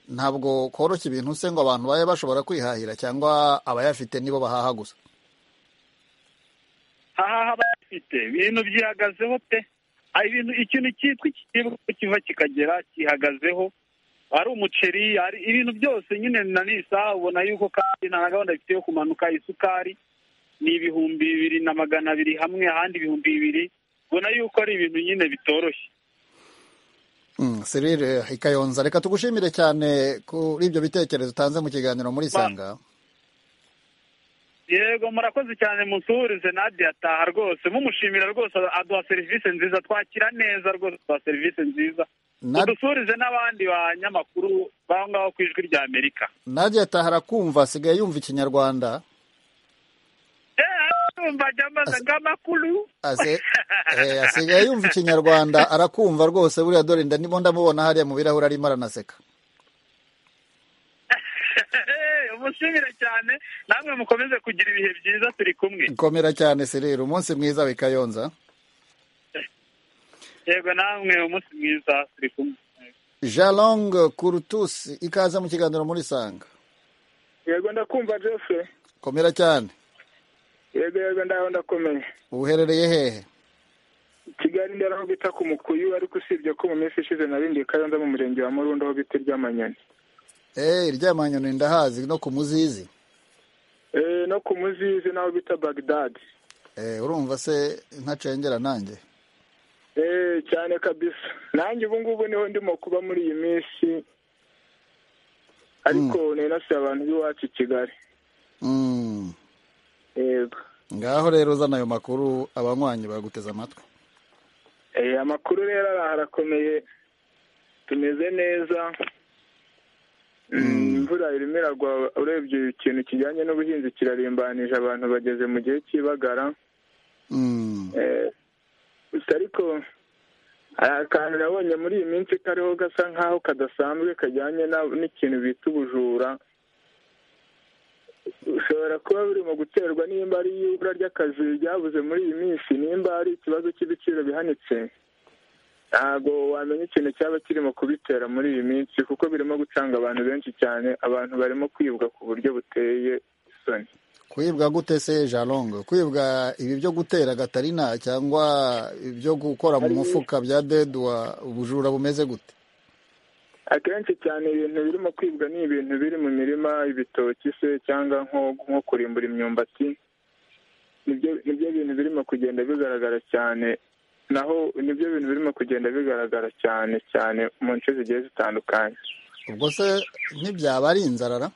Speaker 1: ntabwo koroshya ibintu se ngo abantu babe bashobora kwihahira cyangwa abayafite nibo bahaha gusa
Speaker 14: hahaha bayafite ibintu byihagazeho pe Ah, ibintu ikintu cyitwa ikiribwa kiva kikagera cyihagazeho ari umuceri ari ibintu byose nyine na n'isaha ubona yuko kandi nta gahunda bifite yo kumanuka isukari ni ibihumbi bibiri na magana abiri hamwe ahandi ibihumbi bibiri ubona yuko ari ibintu nyine bitoroshye
Speaker 1: serire ikayonza reka tugushimire cyane kuri ibyo bitekerezo utanze mu kiganiro muri isanga
Speaker 14: yego murakoze cyane musuhurize nadia ataha rwose mumushimira rwose aduha serivisi nziza twakira neza rwose aduha serivisi nziza udusuhurize n'abandi banyamakuru baho ngaho ku ijwi rya amerika
Speaker 1: nadia ataha arakumva asigaye yumva ikinyarwanda
Speaker 14: yumva ajya amaze nk'amakuru
Speaker 1: Ase- eh, asigaye yumva ikinyarwanda arakumva rwose buriya dore nda ndimo ndamubona hariya mu birahuri arimo aranaseka
Speaker 14: umushimire cyane namwe mukomeze kugira ibihe byiza turi kumwe
Speaker 1: komera cyane serire umunsi mwiza wikayonza
Speaker 14: yego namwe umunsi mwiza turi kumwe
Speaker 1: jalong kurutusi ikaza mu kiganiro muri sanga
Speaker 15: yego ndakumva jose
Speaker 1: komera cyane
Speaker 15: yego yego ndaho ndakomeye
Speaker 1: uherereye hehe
Speaker 15: kigali ndari aho bita ku mukuyu ariko usibye ko mu minsi ishize narindiye kayonza mu murenge wa murundo aho bita iry'amanyoni
Speaker 1: eh iryamanyoni ndahazi no ku muzizi
Speaker 15: Eh, no ku muzizi n'aho bita bagdadi
Speaker 1: eh urumva se ntacengera nanjye
Speaker 15: Eh, cyane kabisa nanjye ubu ngubu niho ndimo kuba muri iyi minsi ariko nari nasuye abantu b'iwacu i kigali
Speaker 1: Mm.
Speaker 15: yego
Speaker 1: ngaho rero uzana ayo makuru abanywanyi baguteze amatwi
Speaker 15: Eh, amakuru rero araha arakomeye tumeze neza Mm, imvura irimo iragwa urebye ikintu kijyanye n'ubuhinzi kirarimbanije abantu bageze mu gihe cy'ibagara
Speaker 1: Mm.
Speaker 15: Eh, gusa ariko hari akantu nabonye muri iyi minsi kariho gasa nk'aho kadasanzwe kajyanye na- n'ikintu bita ubujura ushobora kuba buri mu guterwa nimba ari ibura ry'akazi ryabuze muri iyi minsi nimba ari ikibazo cy'ibiciro bihanitse ntabwo wamenya ikintu cyaba kirimo kubitera muri iyi minsi kuko birimo gucanga abantu benshi cyane abantu barimo kwibwa ku buryo buteye isoni
Speaker 1: kwibwa gute se jalong kwibwa ibi byo gutera gatarina cyangwa ibyo gukora mu mufuka bya dedwa ubujura bumeze gute
Speaker 15: akenshi cyane ibintu birimo kwibwa ni ibintu biri mu mirima ibitoki se cyangwa nko nko kurimbura imyumbati nibyo nibyo bintu birimo kugenda bigaragara cyane naho nibyo bintu birimo kugenda bigaragara cyane cyane mu nce zigiye zitandukanye
Speaker 1: ubwo se ntibyaba ari inzarara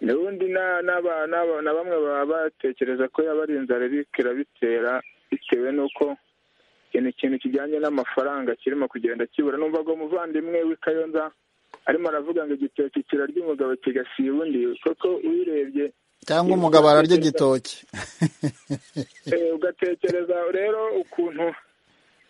Speaker 15: ubundi na- n'aba- n'aba- na bamwe baba batekereza ko yaba ari inzara iriko irabitera bitewe n'uko ikintu ikintu kijyanye n'amafaranga kirimo kugenda kibura numva ngo umuvandimwe w'ikayonza arimo aravuga ngo igitoki kirarya umugabo kigasiba undi koko uyirebye
Speaker 1: cyangwa umugabo ararya igitoki
Speaker 15: Eh, ugatekereza rero ukuntu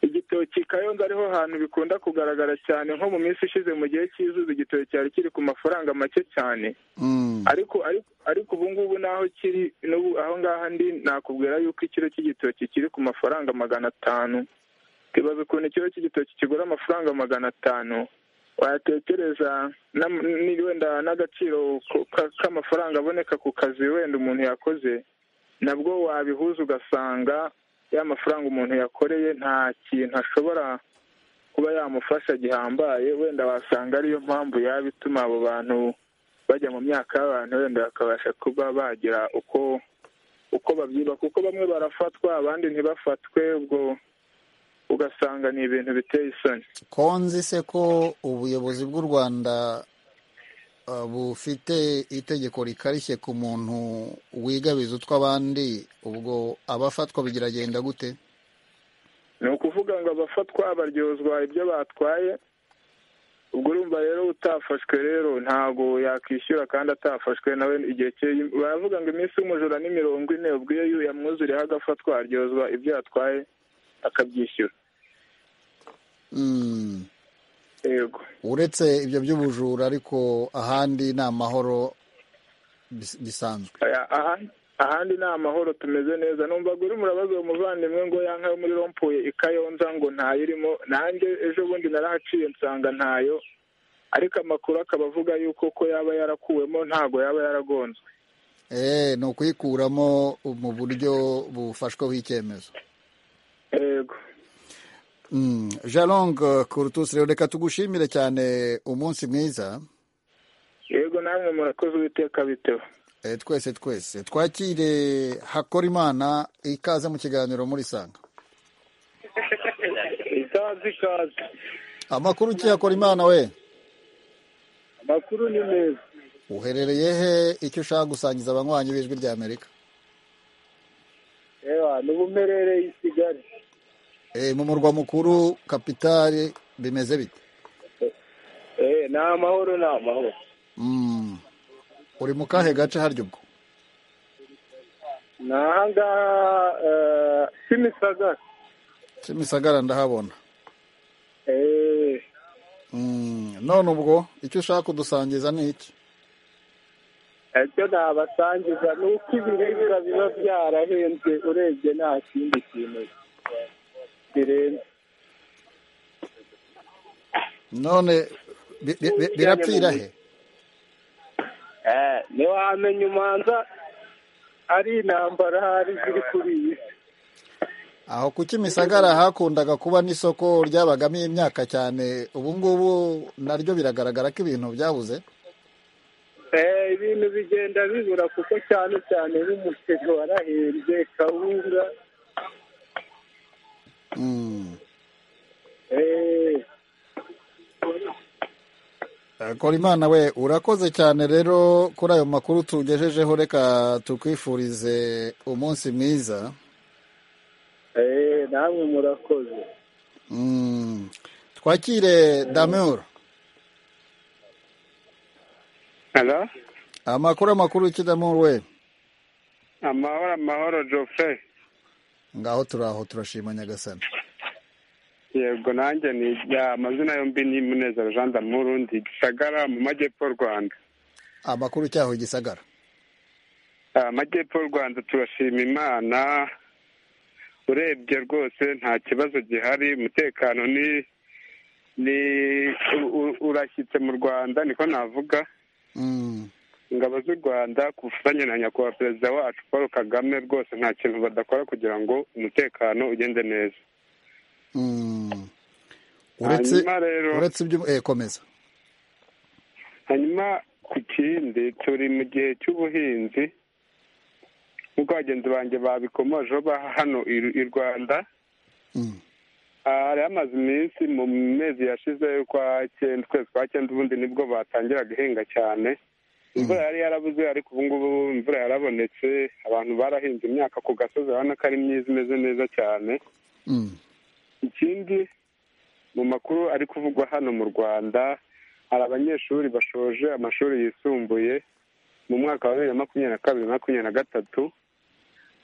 Speaker 15: igitoki kayonza ariho hantu bikunda kugaragara cyane nko mu minsi ishize mu gihe cy'izuba igitoki cyari kiri ku mafaranga make cyane
Speaker 1: Mm.
Speaker 15: ariko ariko ariko ubu ngubu n'aho kiri n'ubu aho ngaho ndi nakubwira yuko ikiro cy'igitoki kiri ku mafaranga magana atanu kibaza ukuntu ikiro cy'igitoki kigura amafaranga magana atanu watekereza n'am- ni- wenda n'agaciro ko- ka- k'amafaranga aboneka ku kazi wenda umuntu yakoze nabwo wabihuza ugasanga ya mafaranga umuntu yakoreye nta kintu ashobora kuba yamufasha gihambaye wenda wasanga ariyo mpamvu yaba ituma abo bantu bajya mu myaka y'abantu wenda bakabasha kuba bagira uko uko babyiba kuko bamwe barafatwa abandi ntibafatwe ubwo ugasanga ni ibintu biteye isoni
Speaker 1: konzi se ko ubuyobozi bw'u rwanda uh, bufite itegeko rikarishye ku muntu wigabiza utw'abandi ubwo abafatwa bigiragenda gute
Speaker 15: ni ukuvuga ngo abafatwa baryozwa ibyo batwaye ubwo urumva rero utafashwe rero ntabwo yakwishyura kandi atafashwe nawe igihe cye baravuga ngo iminsi y'umujura ni mirongo ine ubwo iyo yamwuzuriyeho agafatwa aryozwa ibyo yatwaye akabyishyura
Speaker 1: Mm.
Speaker 15: yego
Speaker 1: uretse ibyo by'ubujura ariko ahandi ni amahoro bis- bisanzwe
Speaker 15: Aya, aha- ahandi ni amahoro tumeze neza numva ngo urimo urabaza uwo muvandimwe ngo yanka yo muri rompuye ikayonza ngo ntayo irimo nanjye ejo bundi narahaciye nsanga ntayo ariko amakuru akaba avuga yuko ko yaba yarakuwemo ntago yaba yaragonzwe
Speaker 1: eh ni ukuyikuramo mu buryo bufashweho icyemezo
Speaker 15: yego
Speaker 1: jarong kurutusi rero reka tugushimire cyane umunsi mwiza
Speaker 15: yego namwe murakoze uwiteka bitewe
Speaker 1: twese twese twakire hakora imana ikaze mu kiganiro muri sanga
Speaker 16: ikaze ikaze
Speaker 1: amakuru ukiyakora imana we
Speaker 16: amakuru ni meza
Speaker 1: uherereye he icyo ushaka gusangiza abanywanyi b'ijwi rya amerika
Speaker 16: reba n'ubumerereye i kigali
Speaker 1: mu murwa mukuru kapitali bimeze bite
Speaker 16: ni amahoro ni amahoro
Speaker 1: uri mu kahe gace harya ubwo
Speaker 16: ni aha ngaha kimisagara
Speaker 1: kimisagara ndahabona none ubwo icyo ushaka kudusangiza ni iki
Speaker 16: icyo nabasangiza ni uko ibiribwa biba byarahenze urebye nta kindi kintu birenze
Speaker 1: none birapfira he
Speaker 16: ntiwamenya umanza ari intambara hari ziri kuri iyi si
Speaker 1: aho ku kimisagara hakundaga kuba n'isoko ryabagamo imyaka cyane ubu ngubu naryo biragaragara ko ibintu byabuze
Speaker 16: ibintu bigenda bibura kuko cyane cyane nk'umuceri warahembye kawunga
Speaker 1: kora imana we urakoze cyane rero kuri ayo makuru tugejejeho reka tukwifurize umunsi mwiza
Speaker 16: namwe murakoze
Speaker 1: twakire damuru amakuru amakuru y'ikidamuru we
Speaker 17: amahoro amahoro jofre
Speaker 1: ngaho turaho turashima nyagasani
Speaker 17: yego nanjye ni amazina yombi ni munezero jean damuru ndi gisagara mu majyepfo rwanda
Speaker 1: amakuru cyaho gisagara
Speaker 17: amajyepfo rwanda turashima imana urebye rwose nta kibazo gihari umutekano ni ni urashyitse mu rwanda niko navuga ingabo z'u rwanda ku bufatanye na nyakubahwa perezida wacu paul kagame rwose nta kintu badakora kugira ngo umutekano ugende neza
Speaker 1: uretse ibyo komeza
Speaker 17: hanyuma ku kindi turi mu gihe cy'ubuhinzi nk'uko bagenzi banjye babikomojeho hano i rwanda hariho amaze iminsi mu mezi yashize kwa cyenda ukwezi kwa cyenda ubundi nibwo batangiraga guhinga cyane imvura yari yarabuze ariko ubu ngubu imvura yarabonetse abantu barahinze imyaka ku gasozi urabona ko ari myiza imeze neza cyane ikindi mu makuru ari kuvugwa hano mu rwanda hari abanyeshuri bashoje amashuri yisumbuye mu mwaka wa bibiri na makumyabiri na kabiri makumyabiri na gatatu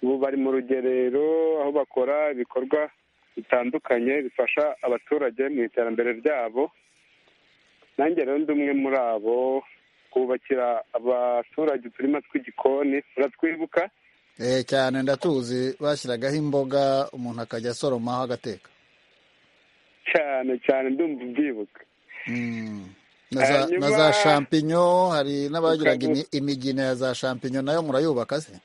Speaker 17: ubu bari mu rugerero aho bakora ibikorwa bitandukanye bifasha abaturage mu iterambere ryabo nanjye rero ndi umwe muri abo kubakira abaturage uturima tw'igikoni uratwibuka
Speaker 1: cyane ndatuzi bashyiragaho imboga umuntu akajya asoromaho agateka
Speaker 17: cyane cyane ndumva ubyibuka
Speaker 1: na za shampinyo hari n'abagiraga imigina ya za shampinyo nayo murayubaka se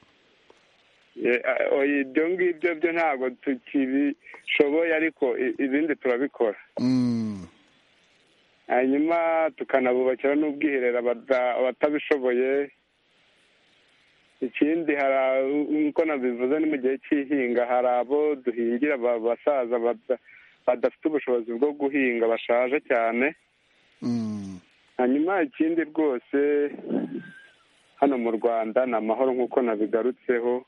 Speaker 17: ibyo ngibyo byo ntabwo tukibishoboye ariko ibindi turabikora hanyuma tukanabubakira n'ubwiherero abatabishoboye ikindi hari nk'uko nabivuze ni mu gihe cy'ihinga hari abo duhingira abasaza badafite ubushobozi bwo guhinga bashaje cyane hanyuma ikindi rwose hano mu rwanda ni amahoro nk'uko nabigarutseho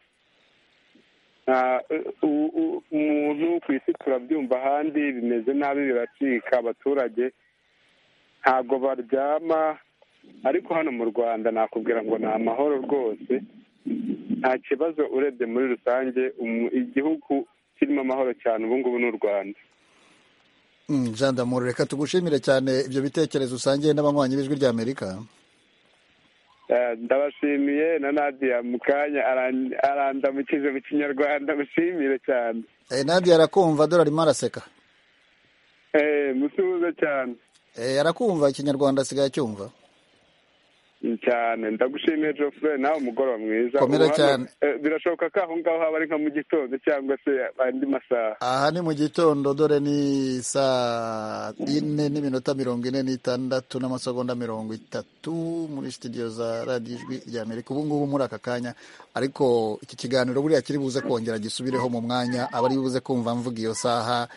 Speaker 17: umuntu ku isi turabyumva ahandi bimeze nabi biracika abaturage ntabwo baryama ariko hano mu rwanda nakubwira ngo ni amahoro rwose nta kibazo urebye muri rusange igihugu kirimo amahoro cyane ubu ngubu ni u rwanda
Speaker 1: jean reka tugushimire cyane ibyo bitekerezo usangiye n'abanywanyi b'ijwi rya amerika
Speaker 17: ndabashimiye na nadiya mu kanya arandamukije mu kinyarwanda mushimire cyane
Speaker 1: nadiya arakumva dore arimo araseka
Speaker 17: musuhuze cyane
Speaker 1: arakumva ikinyarwanda asigaye acyumva
Speaker 17: cyane ndagushimiye jofure nawe umugoroba mwiza
Speaker 1: Komera
Speaker 17: Ubu
Speaker 1: cyane.
Speaker 17: hano, eh, birashoboka ko aho ngaho haba ari nka mu gitondo cyangwa se andi masaha
Speaker 1: aha ni mu gitondo dore ni saa ine n'iminota mirongo ine n'itandatu n'amasegonda mirongo itatu muri sitidiyo za radiyo ijwi rya amerika ubu ngubu muri aka kanya ariko iki kiganiro buriya kiri buze kongera gisubireho mu mwanya abari buze kumva mvuga iyo saha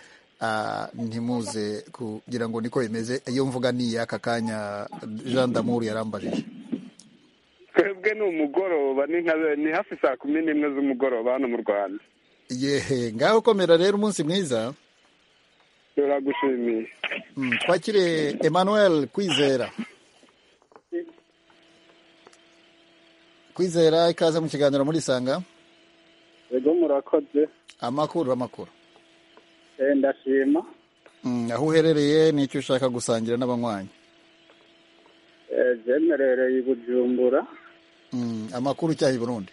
Speaker 1: ah, ntimuze kugira ngo niko bimeze iyo mvuga ni iy'aka kanya jean damour yarambajije
Speaker 17: twebwe ni umugoroba ni nka ni hafi saa kumi n'imwe z'umugoroba hano mu rwanda
Speaker 1: yehe ngaho komera rero umunsi mwiza
Speaker 17: turagushimiye
Speaker 1: Mm, twakire emmanuel kwizera kwizera ikaze mu kiganiro murisanga
Speaker 18: yego murakoze
Speaker 1: amakuru amakuru
Speaker 18: Eh, ndashima
Speaker 1: Mm, aho uherereye n'icyo ushaka gusangira n'abanywanyi
Speaker 18: Eh, jenerereye i bujumbura
Speaker 1: Mm, amakuru cyaha i burundi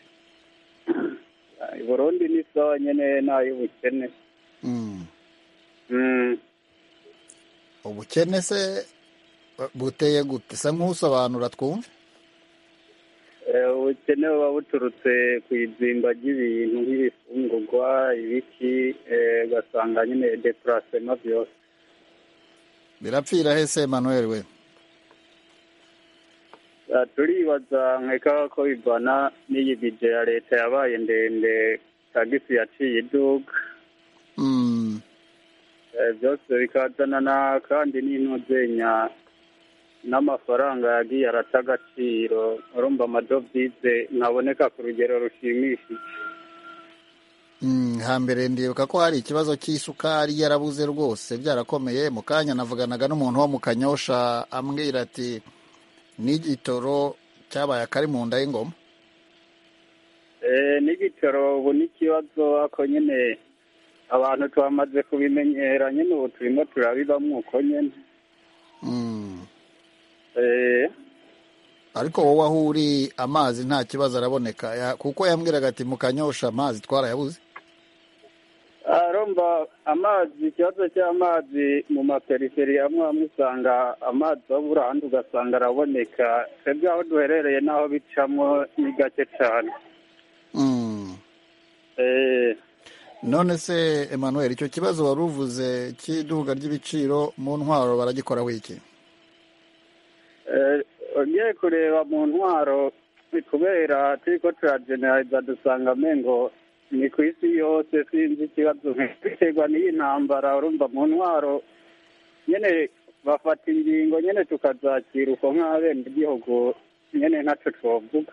Speaker 18: i burundi ni zonyine n'ay'ubukene
Speaker 1: Mm,
Speaker 18: Mm,
Speaker 1: ubukene se bu- buteye gute sa nk'usobanura twumve
Speaker 18: eh, ubukene buba buturutse ku izimba ry'ibintu nk'ibifungurwa ibiki eh, ugasanga nyine depurasema byose
Speaker 1: birapfira he se emmanuel we
Speaker 18: Ah, turibaza nkeka ko bivana n'iyi bije ya leta yabaye ndende tagisi yaciye iduka
Speaker 1: Mm,
Speaker 18: Eh, byose bikazana na kandi n'intuzenya n'amafaranga yagiye arata agaciro urumva amadovize ntaboneka ku rugero rushimishije
Speaker 1: mm, hambere ndibuka ko hari ikibazo cy'isukari yarabuze rwose byarakomeye mu kanya navuganaga n'umuntu wo mu kanyosha ambwira ati n'igitoro cyabaye akari mu nda y'ingoma
Speaker 18: Eh, n'igitoro ubu n'ikibazo ako nyine abantu twamaze kubimenyera nyine ubu turimo turabibamo uko nyine
Speaker 1: Mm.
Speaker 18: Eh,
Speaker 1: ariko wowe aho uri amazi nta kibazo araboneka Ya- kuko yambwiraga ati mukanyosha amazi twarayabuze
Speaker 18: arumva amazi ikibazo cy'amazi mu maperiferi amwe amwe usanga amazi abura ahandi ugasanga araboneka twebwe aho duherereye n'aho bicamo ni gake cyane
Speaker 1: Mm.
Speaker 18: Eh,
Speaker 1: none se emmanuel icyo kibazo wari uvuze cy'iduga ry'ibiciro mu ntwaro baragikoraho iki
Speaker 18: eh, ugiye kureba mu ntwaro ni kubera turi ko turajeneraliza dusanga amengo ni ku isi yose sinzi ikibazo biterwa n'iyi ntambara urumva mu ntwaro nyine bafata ingingo nyine tukazakira uko nk'abengigihugu nyine ntacyo twavuga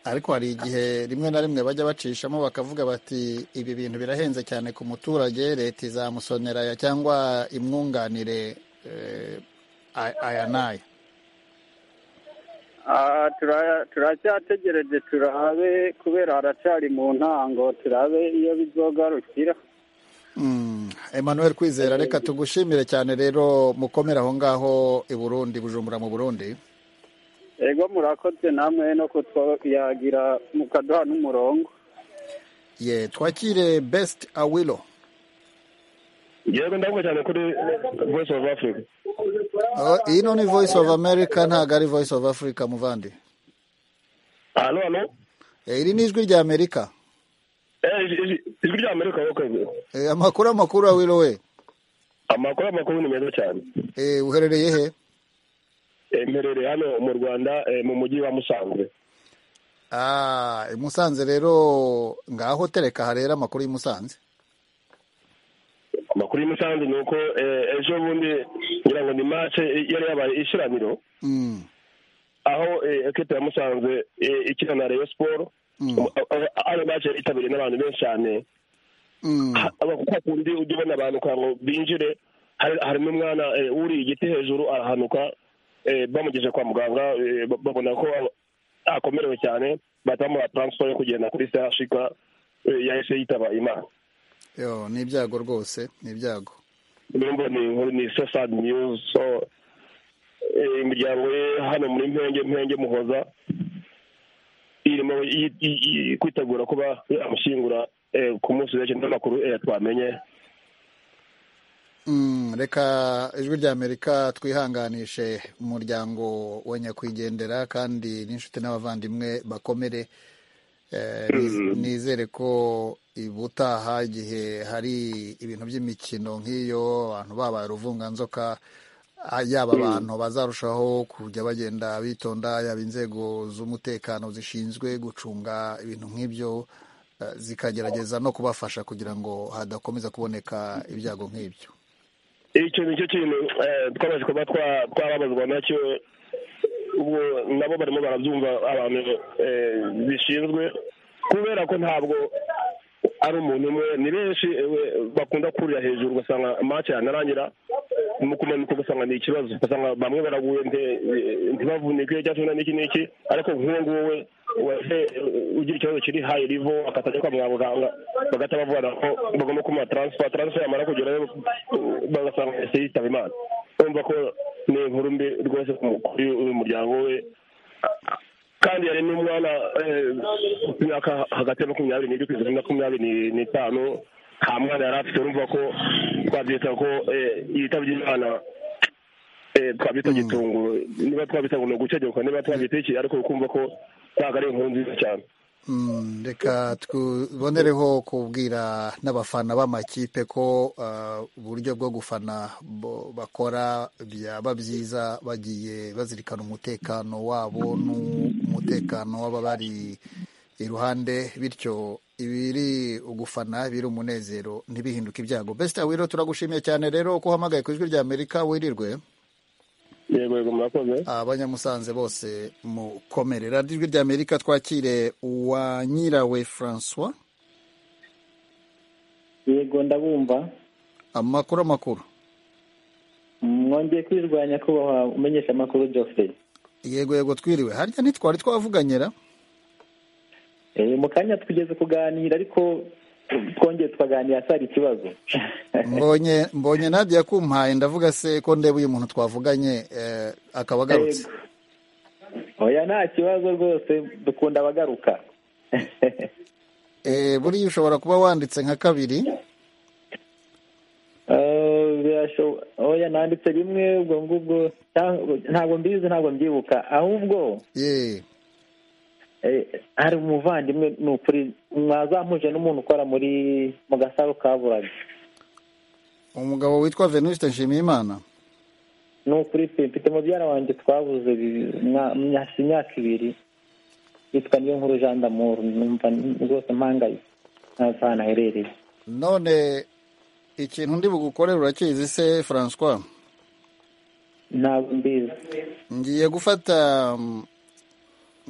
Speaker 1: ariko hari igihe rimwe na rimwe bajya bacishamo bakavuga bati ibi bintu birahenze cyane ku muturage leta izamusonera aya cyangwa imwunganire eh, a- aya n'aya
Speaker 18: Ah, tura- turacyategereje turabe kubera haracyari mu ntango turabe iyo bizogarukira
Speaker 1: Mm, Emmanuel Kwizera reka tugushimire cyane rero mukomere aho ngaho i Burundi Bujumbura mu Burundi
Speaker 18: ego murakoze namwe no kutwayagira mukaduha n'umurongo
Speaker 1: ye twakire Best Awilo
Speaker 19: yewe ndabwo cyane kuri voice of africa
Speaker 1: Oh, ino ni Voice of America ntabwo ari Voice of Africa muvandi
Speaker 19: hano hano
Speaker 1: Eh, iri ni ijwi rya Amerika
Speaker 19: Eh, ijwi- ijwi ijwi rya amerika wakoze
Speaker 1: Eh, amakuru amakuru Awilo we
Speaker 19: amakuru amakuru ni meza cyane
Speaker 1: Eh, uherereye he
Speaker 19: Eh, mperereye hano mu rwanda eh, mu mujyi wa musanze
Speaker 1: Ah, i Musanze rero ngaho tereka harera amakuru y'i Musanze
Speaker 19: amakuru y'i musanze ni uko eh, ejo bundi ngira ngo ni mace yari yabaye ishiraniro
Speaker 1: Mm,
Speaker 19: aho eh, ekipe ya musanze eh, ikina na rayon sport
Speaker 1: mm,
Speaker 19: ayo mace yari yitabiriwe n'abantu benshi cyane
Speaker 1: mm.
Speaker 19: kuko kundi ujya ubona abantu kugira ngo binjire hari- harimo umwana eh, wuriye igiti hejuru arahanuka eh, bamugeze kwa muganga eh, ba- babona ko akomerewe cyane bahita bamuha taransifo yo kugenda kuri sehashika yahise yitaba imana
Speaker 1: Yo, ni ibyago rwose ni ibyago
Speaker 19: urumva ni inkuru ni so sad news so eh, imiryango ye hano muri mpenge mpenge muhoza irimo yi- yi- yi- kwitegura kuba yamushyingura eh, ku munsi w'ejo n'amakuru eh, twamenye
Speaker 1: reka ijwi rya amerika twihanganishe umuryango wa nyakwigendera kandi n'inshuti n'abavandimwe bakomere nizere ko ubutaha igihe hari ibintu by'imikino nk'iyo abantu babaye uruvunganzoka yaba abantu bazarushaho kujya bagenda bitonda yaba inzego z'umutekano zishinzwe gucunga ibintu nk'ibyo zikagerageza no kubafasha kugira ngo hadakomeza kuboneka ibyago nk'ibyo
Speaker 19: icyo ni cyo kintu twamaze kuba twababazwa nacyo ubwo nabo barimo barabyumva abantu bishinzwe kubera ko ntabwo ari umuntu umwe ni benshi bakunda kurira hejuru ugasanga amace yanarangira mu kumanuka ugasanga ni ikibazo ugasanga bamwe baraguye ntibavunike cyangwa se n'iki n'iki ariko nk'uwo nguwo we ugira ikibazo kiri hayi rivo akatajya kwa muganga bagahita bavana ko bagomba kumuha taransifa taransifa yamara kugerayo bagasanga ese yitaba imana urumva ko ni inkuru mbi rwose kuri uyu muryango we kandi hari n'umwana ku myaka hagati ya makumyabiri n'irindwi kugeza kuri makumyabiri n'itanu nta mwana yari afite urumva ko twabyita ko yitabye imana twabyita gitunguru niba twabyita ngo ni ugucegeka niba twabyita iki ariko ukumva ko ntabwo ari inkuru nziza cyane
Speaker 1: reka tubonereho kubwira n'abafana b'amakipe ko uburyo bwo gufana bakora byaba byiza bagiye bazirikana umutekano wabo n'umutekano w'ababari iruhande bityo ibiri ugufana biri umunezero ntibihinduke ibyago besita wiro turagushimiye cyane rero ko uhamagaye ku ijwi rya amerika wirirwe abanyamusanze bose mukomere radiyo ijwi rya amerika twakire uwa nyirawe francois
Speaker 3: yego ndabumva
Speaker 1: amakuru amakuru
Speaker 3: mwongeye kwirwanya kubaha umenyesha amakuru jose
Speaker 1: yego yego twiriwe harya ntitwari twavuganyira
Speaker 3: mu kanya tugeze kuganira ariko twongeye tukaganira atari ikibazo
Speaker 1: mbonye mbonye nadiya kumpaye ndavuga se ko ndeba uyu muntu twavuganye akaba agarutse
Speaker 3: oya nta kibazo rwose dukunda abagaruka
Speaker 1: buriya ushobora kuba wanditse nka kabiri
Speaker 3: oya nanditse rimwe ubwo ngubwo ntabwo mbizi ntabwo mbyibuka ahubwo hari umuvandimwe ni ukuri mwazampuje n'umuntu ukora muri mu gasaro kaburaga
Speaker 1: umugabo witwa venuste nshimiyimana
Speaker 3: ni ukuri pe mfite mubyara wanjye twabuze hafi imyaka ibiri yitwa niyo nkuru jean d'amour numva rwose mpangaye ntazi ahantu aherereye
Speaker 1: none ikintu ndi bugukorere urakizi se francois
Speaker 3: ntabwo mbizi
Speaker 1: ngiye gufata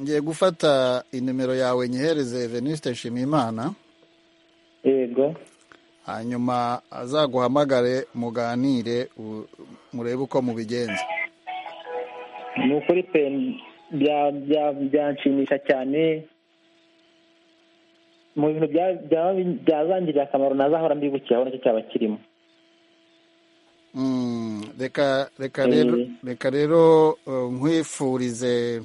Speaker 1: ngiye gufata inimero yawe nyihereze venuste nshimiyimana
Speaker 3: yego
Speaker 1: hanyuma azaguhamagare muganire murebe uko mubigenza
Speaker 3: ni ukuri pe byanshimisha cyane mu bintu byazangirira akamaro ntazahora mbibukiraho nacyo cyaba kirimo
Speaker 1: reka rero nkwifurize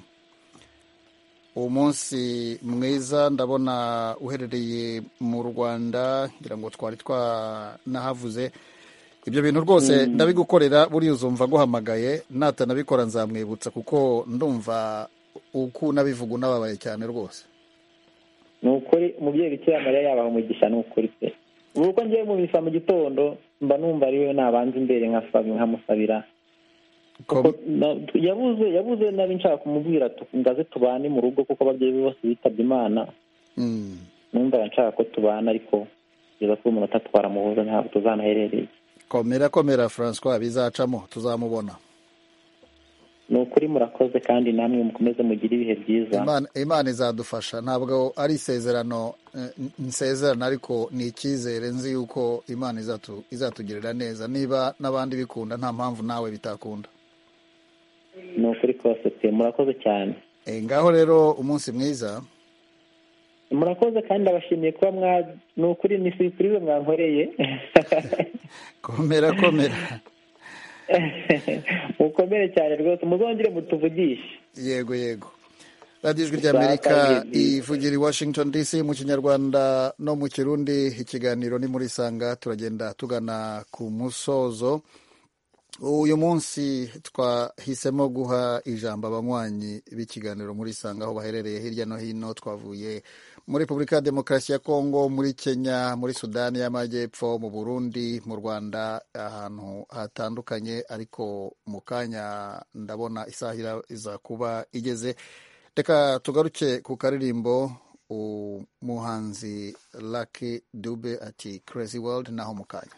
Speaker 1: umunsi mwiza ndabona uherereye mu rwanda ngira ngo twari twanahavuze ibyo bintu rwose ndabigukorera buriya uzumva aguhamagaye natanabikora nzamwibutsa kuko ndumva uko unabivuga unababaye cyane rwose
Speaker 3: ni ukuri umubyeyi bikira mariya yabaha umugisha ni ukuri pe ubu uko ngiye mubisa mu gitondo mba numva ariwe nabanza imbere nkamusabira yabuze yabuze nabi nshaka kumubwira ngaze tubane mu rugo kuko ababyeyi be bose bitabye imana numva nshaka ko tubana ariko kugeza kuri umuntu atatwara muhuza ntabwo tuzanaherereye
Speaker 1: komera komera francois bizacamo tuzamubona
Speaker 3: ni ukuri murakoze kandi namwe mukomeze mugire ibihe byiza
Speaker 1: imana izadufasha ntabwo ari isezerano nsezerana ariko ni icyizere nzi yuko imana izatugirira neza niba n'abandi bikunda nta mpamvu nawe bitakunda
Speaker 3: ni ukuri kose pe murakoze cyane
Speaker 1: ngaho rero umunsi mwiza
Speaker 3: murakoze kandi ndabashimiye kuba mwa ni ukuri ni sipurize mwankoreye
Speaker 1: komera komera
Speaker 3: mukomere cyane rwose muzongere mutuvugishe
Speaker 1: yego yego
Speaker 16: radiyo ijwi ry'amerika ivugira i washington dc mu kinyarwanda no mu kirundi ikiganiro ni muri sanga turagenda tugana ku musozo uyu munsi twahisemo guha ijambo abanywanyi b'ikiganiro muri sanga aho baherereye hirya no hino twavuye muri repubulika ya demokarasi ya kongo muri kenya muri sudani y'amajyepfo mu burundi mu rwanda ahantu hatandukanye ariko mu kanya ndabona isaha iza kuba igeze reka tugaruke ku karirimbo umuhanzi laki dube ati crazy world naho mu kanya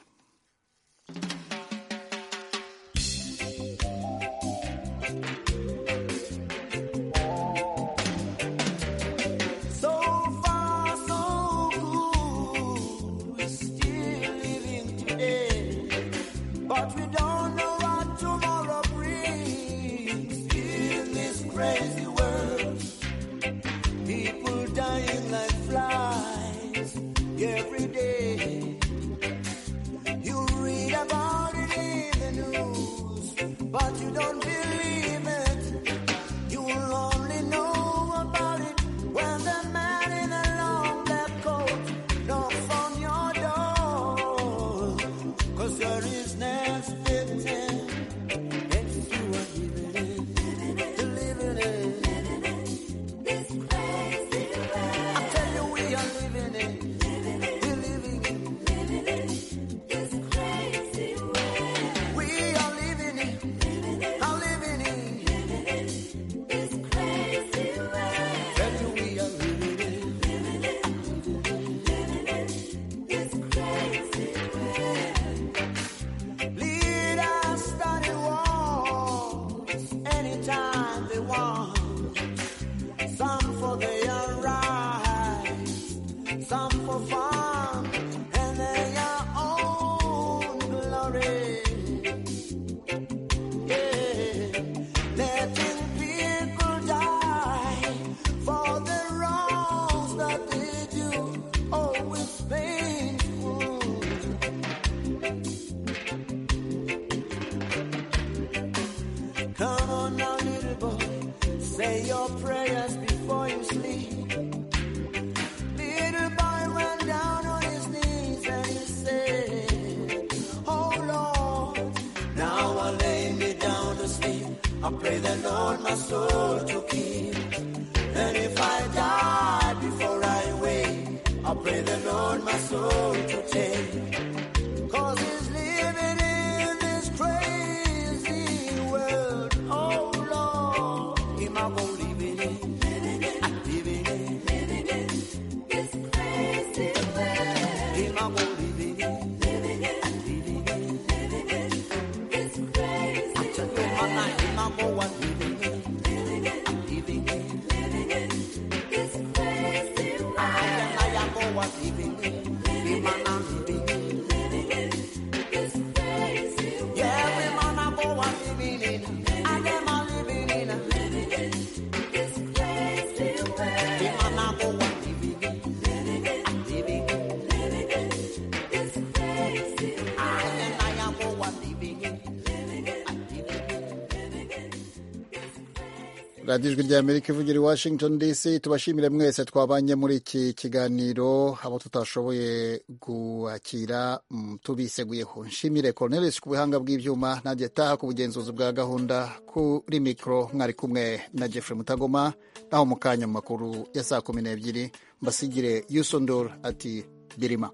Speaker 16: radiyo ijwi ry'amerika ivugira i washington dc tubashimire mwese twabanye muri iki kiganiro abo tutashoboye guhakira tubiseguyeho nshimire cornelis ku buhanga bw'ibyuma nanjye taha ku bugenzuzi bwa gahunda kuri mikoro mwari kumwe na jeffrey mutagoma naho mu kanya mu makuru ya saa kumi n'ebyiri mbasigire yusondor ati birima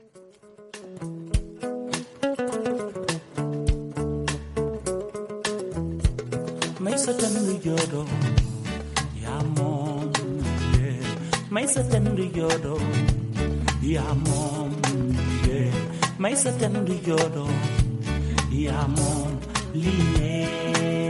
Speaker 20: maisa tanriyodo yamom ye maisa tanriyodo yamom ye maisa tanriyodo yamom liye